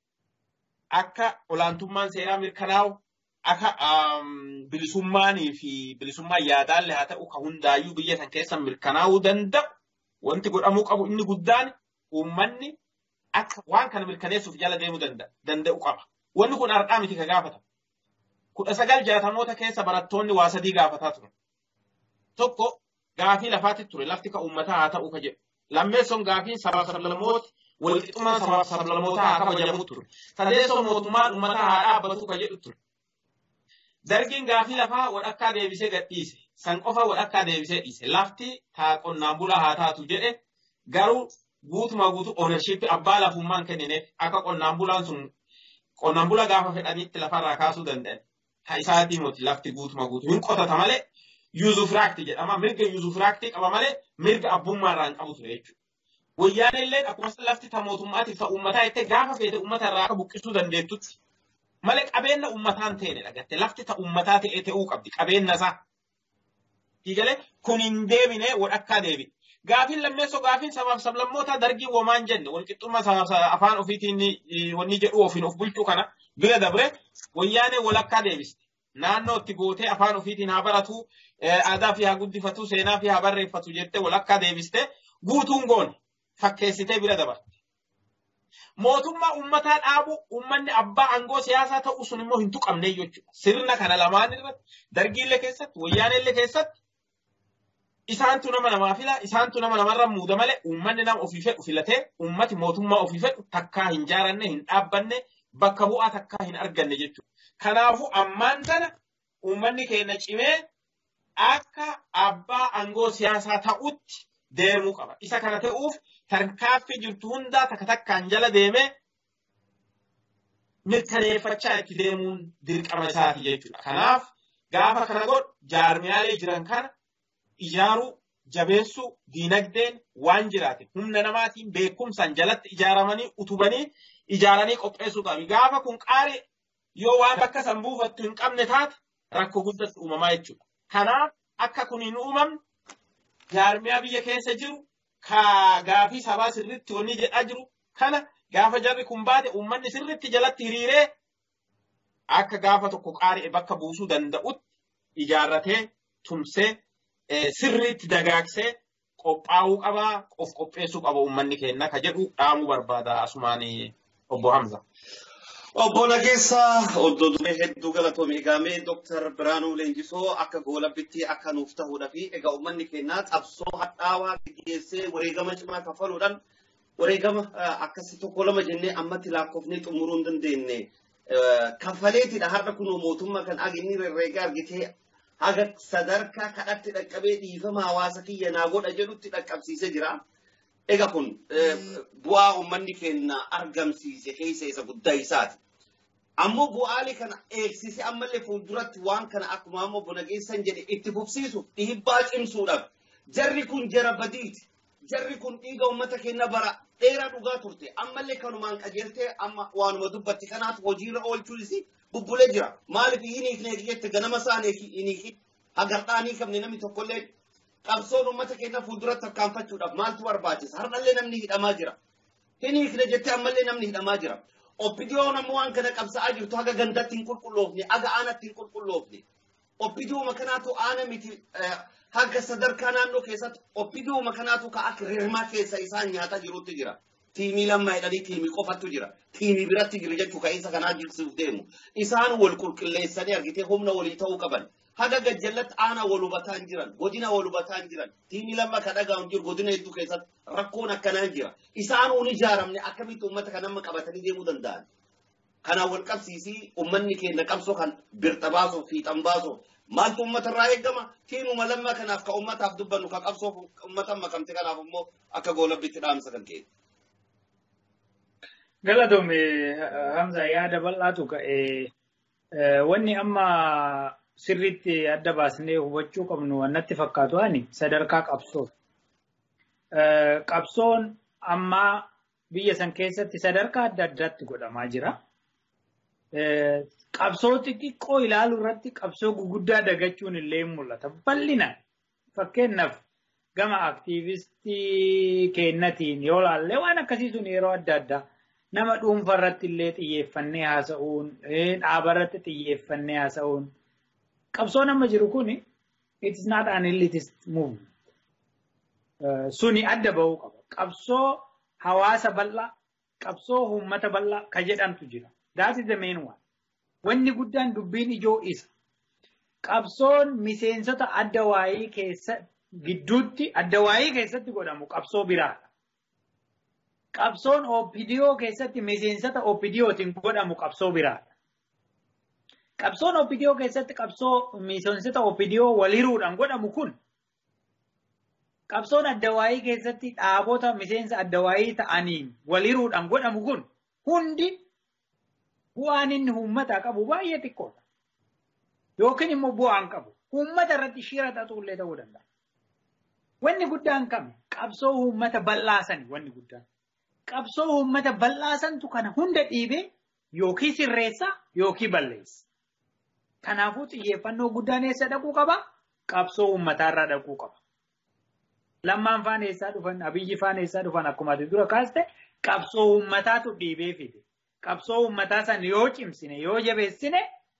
akka olaantummaan seeraa mirkanaa'u akka bilisummaanii fi bilisummaan yaadaallee haa ta'u ka hundaayyuu biyya san keessa mirkanaa'uu danda'u wanti godhamuu qabu inni guddaan uummanni akka waan kana mirkaneessuuf jala deemuu danda'u qaba. Wanni kun har'aa miti ka gaafata. Kudha sagal jaatamoota keessa barattoonni waa sadii gaafataa turan. Tokko gaafii lafaatti ture lafti ka uummataa haa ta'u ka jedhu. Lammeessoon gaafiin sabaaf sablamoota walqixxummaa sabaaf sablamootaa haa kabajamu ture. Sadeessoon mootummaan uummataa haa dhaabbatu ka jedhu ture. Dargiin gaafii lafaa walakkaa deebisee gadhiise. San qofa walakkaa deebisee dhiise. Lafti taa qonnaan bulaa haa taatu jedhe garuu guutuma guutuu oonershiippii abbaa lafummaan kennineef akka qonnaan bulaan sun qonnaan bula gaafa fedhanitti lafarraa kaasuu danda'an. Ha isaatii moti lafti guutuma guutuu hin qotata malee yuuzufiraakti jedhama. Mirga yuuzufiraaktii qaba malee mirga abbummaarraa hin qabu ture jechuudha. Wayyaan illee akkuma lafti ta mootummaatiif ta uummataa jettee gaafa feete uummata irraa akka buqqisuu dandeettutti malee qabeenya uummataan ta'e dhagatte lafti ta uummataa ta'ee ta'uu qabdi qabeenya isaa. Hiigalee kun hin deebine walakkaa deebi. Gaafiin lammeessoo gaafiin sabaaf sablammoota dargii womaan jenne walqixxummaa sabaaf afaan ofiitiin wanni jedhu ofiin of bulchuu kana bira dabre wayyaanee walakkaa deebiste. Naannoo itti gootee afaan ofiitiin haa baratu, aadaa fi haa guddifatu, seenaa fi haa barreeffatu jettee walakkaa deebiste guutuun goone fakkeessitee bira dabarte. Mootummaa uummataa dhaabu uummanni abbaa aangoo siyaasaa ta'u sun immoo hin tuqamne jechuudha. Sirna kana lamaan irratti dargiillee keessatti wayyaanellee keessatti isaantu nama namaa fila isaantu nama namarra muuda malee uummanni nama ofii fedhu filatee uummati mootummaa ofii fedhu takkaa hin jaaranne hin dhaabbanne bakka bu'aa takkaa hin arganne jechuudha. Kanaafuu ammaan tana uummanni keenya cimee akka abbaa aangoo siyaasaa ta'utti deemuu qaba. Isa kana ta'uuf tarkaaffii jirtu hundaa takka takkaan jala deemee mirkaneeffachaa itti deemuun dirqama isaati jechuudha. Kanaaf gaafa kana godhu jaarmiyaalee jiran kana ijaaruu, jabeessuu, diinagdeen waan jiraate humna namaatiin beekumsaan jalatti ijaaramanii utubanii ijaaranii qopheessuu qabu. Gaafa kun qaari yoo waan bakka san buufattu hin qabne taate rakkoo guddatti uumamaa jechuudha. Kanaaf akka kun hin uumamne jaarmiyaa biyya keessa jiru ka gaafii sabaa sirriitti wanni jedhaa jiru kana gaafa jarri kun baate uummanni sirriitti jalatti hiriiree akka gaafa tokko qaari'e bakka buusuu danda'utti ijaarratee tumsee sirriitti dagaagsee qophaa'uu qabaa of qopheessuu qaba uummanni keenya ka jedhu dhaamuu barbaada asumaan obbo Hamza. Obbo Nageessaa oddoo duree hedduu galatoomii eegamee Dooktar Biraanuu Leenjisoo akka goolabbitti akka nuuf ta'uudha fi egaa uummanni keenyaa qabsoo hadhaawaa gaggeessee wareegama cimaa kafaluudhaan wareegama akkasii tokko lama jennee ammatti lakkoofnee xumuruu hin dandeenye. Kafaleetidha har'a kunoo mootummaa kan aginni herreega argitee haga sadarkaa kadhatti dhaqqabee dhiifama hawaasa kiyya naa godha jedhutti dhaqqabsiisee jira. Egaa kun bu'aa uummanni keenya argamsiise keessa isa guddaa isaati. Ammoo bu'aalee kana eegsise ammallee fuulduratti waan kana akkuma ammoo bona geessan jedhe itti fufsiisuuf dhiibbaa cimsuudhaaf jarri kun jara badiiti. Jarri kun dhiiga uummata keenya bara dheeraa dhugaa turte. Ammallee kanumaan qajeeltee amma waanuma dubbatti kanaaf hojiirra oolchuunis bubbulee jira. Maaliif hin hiikne jette ganama isaanii hin hiikin. Hagardhaanii qabne namni tokkollee qabsoon uummata keenya fuulduratti tarkaanfachuudhaaf maaltu barbaachisa? Har'allee namni hidhamaa jira. Hin hiikne jettee ammallee namni hidhamaa jira. Oppidiyoon ammoo waan kana qabsa'aa jirtu haga gandatti hin qulqulloofne, haga aanatti hin qulqulloofne. Oppidiyooma kanaatu aana miti haga sadarkaa naannoo keessatti oppidiyooma kanaatu ka akka rirmaa keessa isaan nyaataa jirutti jira. Tiimii lammaa jedhanii tiimii qofatu jira. Tiimii biratti jira jechuu ka'insa kanaa jigsuuf deemu. Isaan wal qulqulleessanii argitee humna walii ta'uu qaban. Haga gajjallatti aanaa wal hubataa hin jiran, godina wal hubataa hin jiran, tiimii lamma ka dhagaa'u jiru godina hedduu keessatti rakkoon akkanaa jira. Isaan uun ijaaramne akkamitti uummata kan amma qabatanii deemuu danda'an. Kanaan wal qabsiisii uummanni keenya qabsoo kan birta baasuuf fiixan baasuuf maaltu uummata irraa eegama tiimuma lammaa kanaaf ka uummataaf dubbannu ka qabsoof uummata makamte kanaaf immoo akka goolabbitti dhaamsa kan ka'e. Galatoome Hamza yaada bal'aatu ka'e wanni amma sirriitti adda baasnee hubachuu qabnu wannatti fakkaatu ani sadarkaa qabsoo. Qabsoon ammaa biyya san keessatti sadarkaa adda addaatti godhamaa jira. Qabsoo xixiqqoo ilaaluu irratti qabsoo guguddaa dagachuun illee mul'ata. Bal'inaan fakkeenyaaf gama aktiivistii keenyatiin yoo ilaalle waan akkasii sun yeroo adda addaa nama dhuunfaa irratti illee xiyyeeffannee haasa'uun dhaaba irratti xiyyeeffannee haasa'uun qabsoon amma jiru kun it is not an elitist movement. Suni adda bahuu qaba. Qabsoo hawaasa bal'aa, qabsoo uummata bal'aa ka jedhamtu jira. That is the main one. Wanni guddaan dubbiin ijoo isa. Qabsoon miseensota adda waayii keessa gidduutti adda waayii keessatti godhamu qabsoo biraadha. Qabsoon OPDO keessatti miseensota OPDOtiin godhamu qabsoo biraadha. Qabsoon OPDO keessatti qabsoo miseensota OPDO waliiruudhaan godhamu kun qabsoon addawaayii keessatti dhaabota miseensa addawaayii ta'aniin waliiruudhaan godhamu kun hundi bu'aan inni uummataa qabu baay'ee xiqqoodha. Yookiin immoo bu'aan qabu. Uummata irratti shira xaxuullee ta'uu danda'a. Wanni guddaan kami qabsoo uummata bal'aasani wanni guddaan. Qabsoo uummata bal'aasantu kana hunda dhiibee yookiin sirreessa yookiin balleessa. Kanaafuu xiyyeeffannoo guddaan eessa dhaquu qaba? Qabsoo uummataarraa dhaquu qaba. Lammaan faan eessaa dhufan, abiyyi faan eessaa dhufan akkuma ati dura kaaste qabsoo uummataatu dhiibee fide. Qabsoo uummataa san yoo cimsine, yoo jabeessine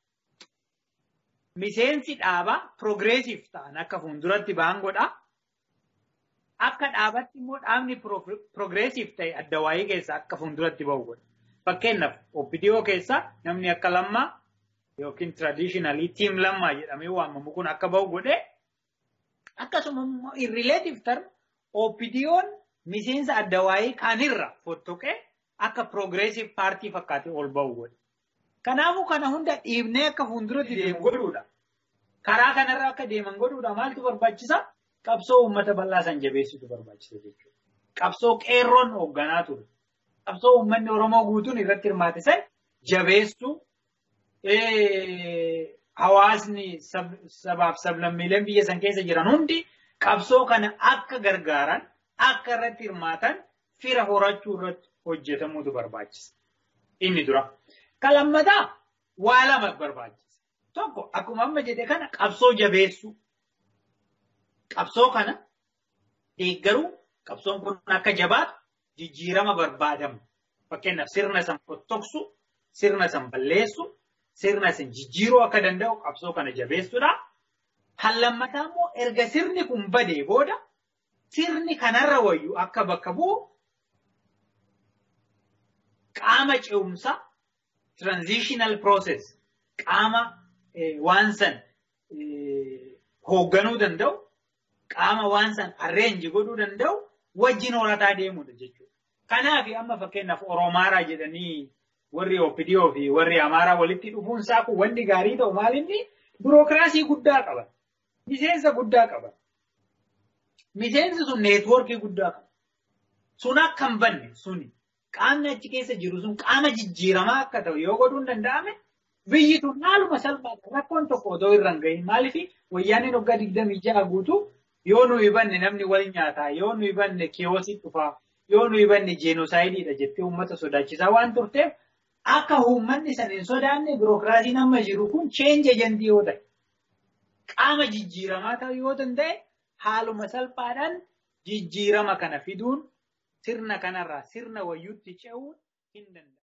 miseensi dhaabaa piroogreesiif ta'an akka fuulduratti ba'an godha. Akka dhaabatti immoo dhaabni piroogreesiif ta'e adda waayii keessa akka fuulduratti ba'u godha. Fakkeenyaaf OPDO keessa namni akka lammaa yookiin traditionally tiim lammaa jedhamee waamamu kun akka ba'u godhee akkasuma immoo in relative term OPDO'n miseensa adda waayii kaanirra fottoqee akka progressive party fakkaate ol ba'u godhe. Kanaafuu kana hunda dhiibnee akka fuulduratti deemu godhuudha. karaa kanarra akka deeman godhuudha maaltu barbaachisa? Qabsoo uummata bal'aa san jabeessitu barbaachisa jechuudha. Qabsoo qeerroon hoogganaa ture. Qabsoo uummanni Oromoo guutuun irratti hirmaate san jabeessuu hawaasni sabaaf sablammiileen biyya san keessa jiran hundi qabsoo kana akka gargaaran akka irratti hirmaatan fira horachuu irratti hojjetamuutu barbaachisa. Inni dura. Kan lammataa waa lama barbaachisa. Tokko akkuma amma jedhe kana qabsoo jabeessuu. Qabsoo kana deeggaruu qabsoon kun akka jabaatu jijjiirama barbaadamu. Fakkeenyaaf sirna san fottoksu, sirna san balleessu, sirna san jijjiiruu akka danda'u qabsoo kana jabeessuudha. Kan lammataa immoo erga sirni kun badee booda sirni kanarra wayyu akka bakka bu'u qaama ce'umsa transitional process qaama waan san hoogganuu danda'u qaama waan san arreenji godhuu danda'u wajjin horataa deemudha jechuudha. Kanaaf amma fakkeenyaaf Oromaaraa jedhanii warri OPDO fi warri Amaaraa walitti dhufuun isaa kun wanni gaarii ta'u maalinni birookiraasii guddaa qaban. Miseensa guddaa qaban. Miseensi sun neetwoorkii guddaa qaban. Sun akka hin banne suni qaamni achi keessa jiru sun qaama jijjiiramaa akka ta'u yoo godhuun danda'ame biyyi tun haaluma salphaadha. Rakkoon tokko otoo irra hin gahin maaliif wayyaaniin waggaa digdamii ja'a guutuu yoo nuyi banne namni wal nyaataa yoo nuyi banne kiyoosii dhufaa yoo nuyi banne jeenosaayidiidha jettee uummata sodaachisaa waan turteef akka uummanni san hin sodaanne birookiraasiin amma jiru kun cheenji ejentii yoo ta'e qaama jijjiiramaa ta'uu yoo danda'e haaluma salphaadhaan jijjiirama kana fiduun sirna kanarraa sirna wayyuutti ce'uun hin danda'amu.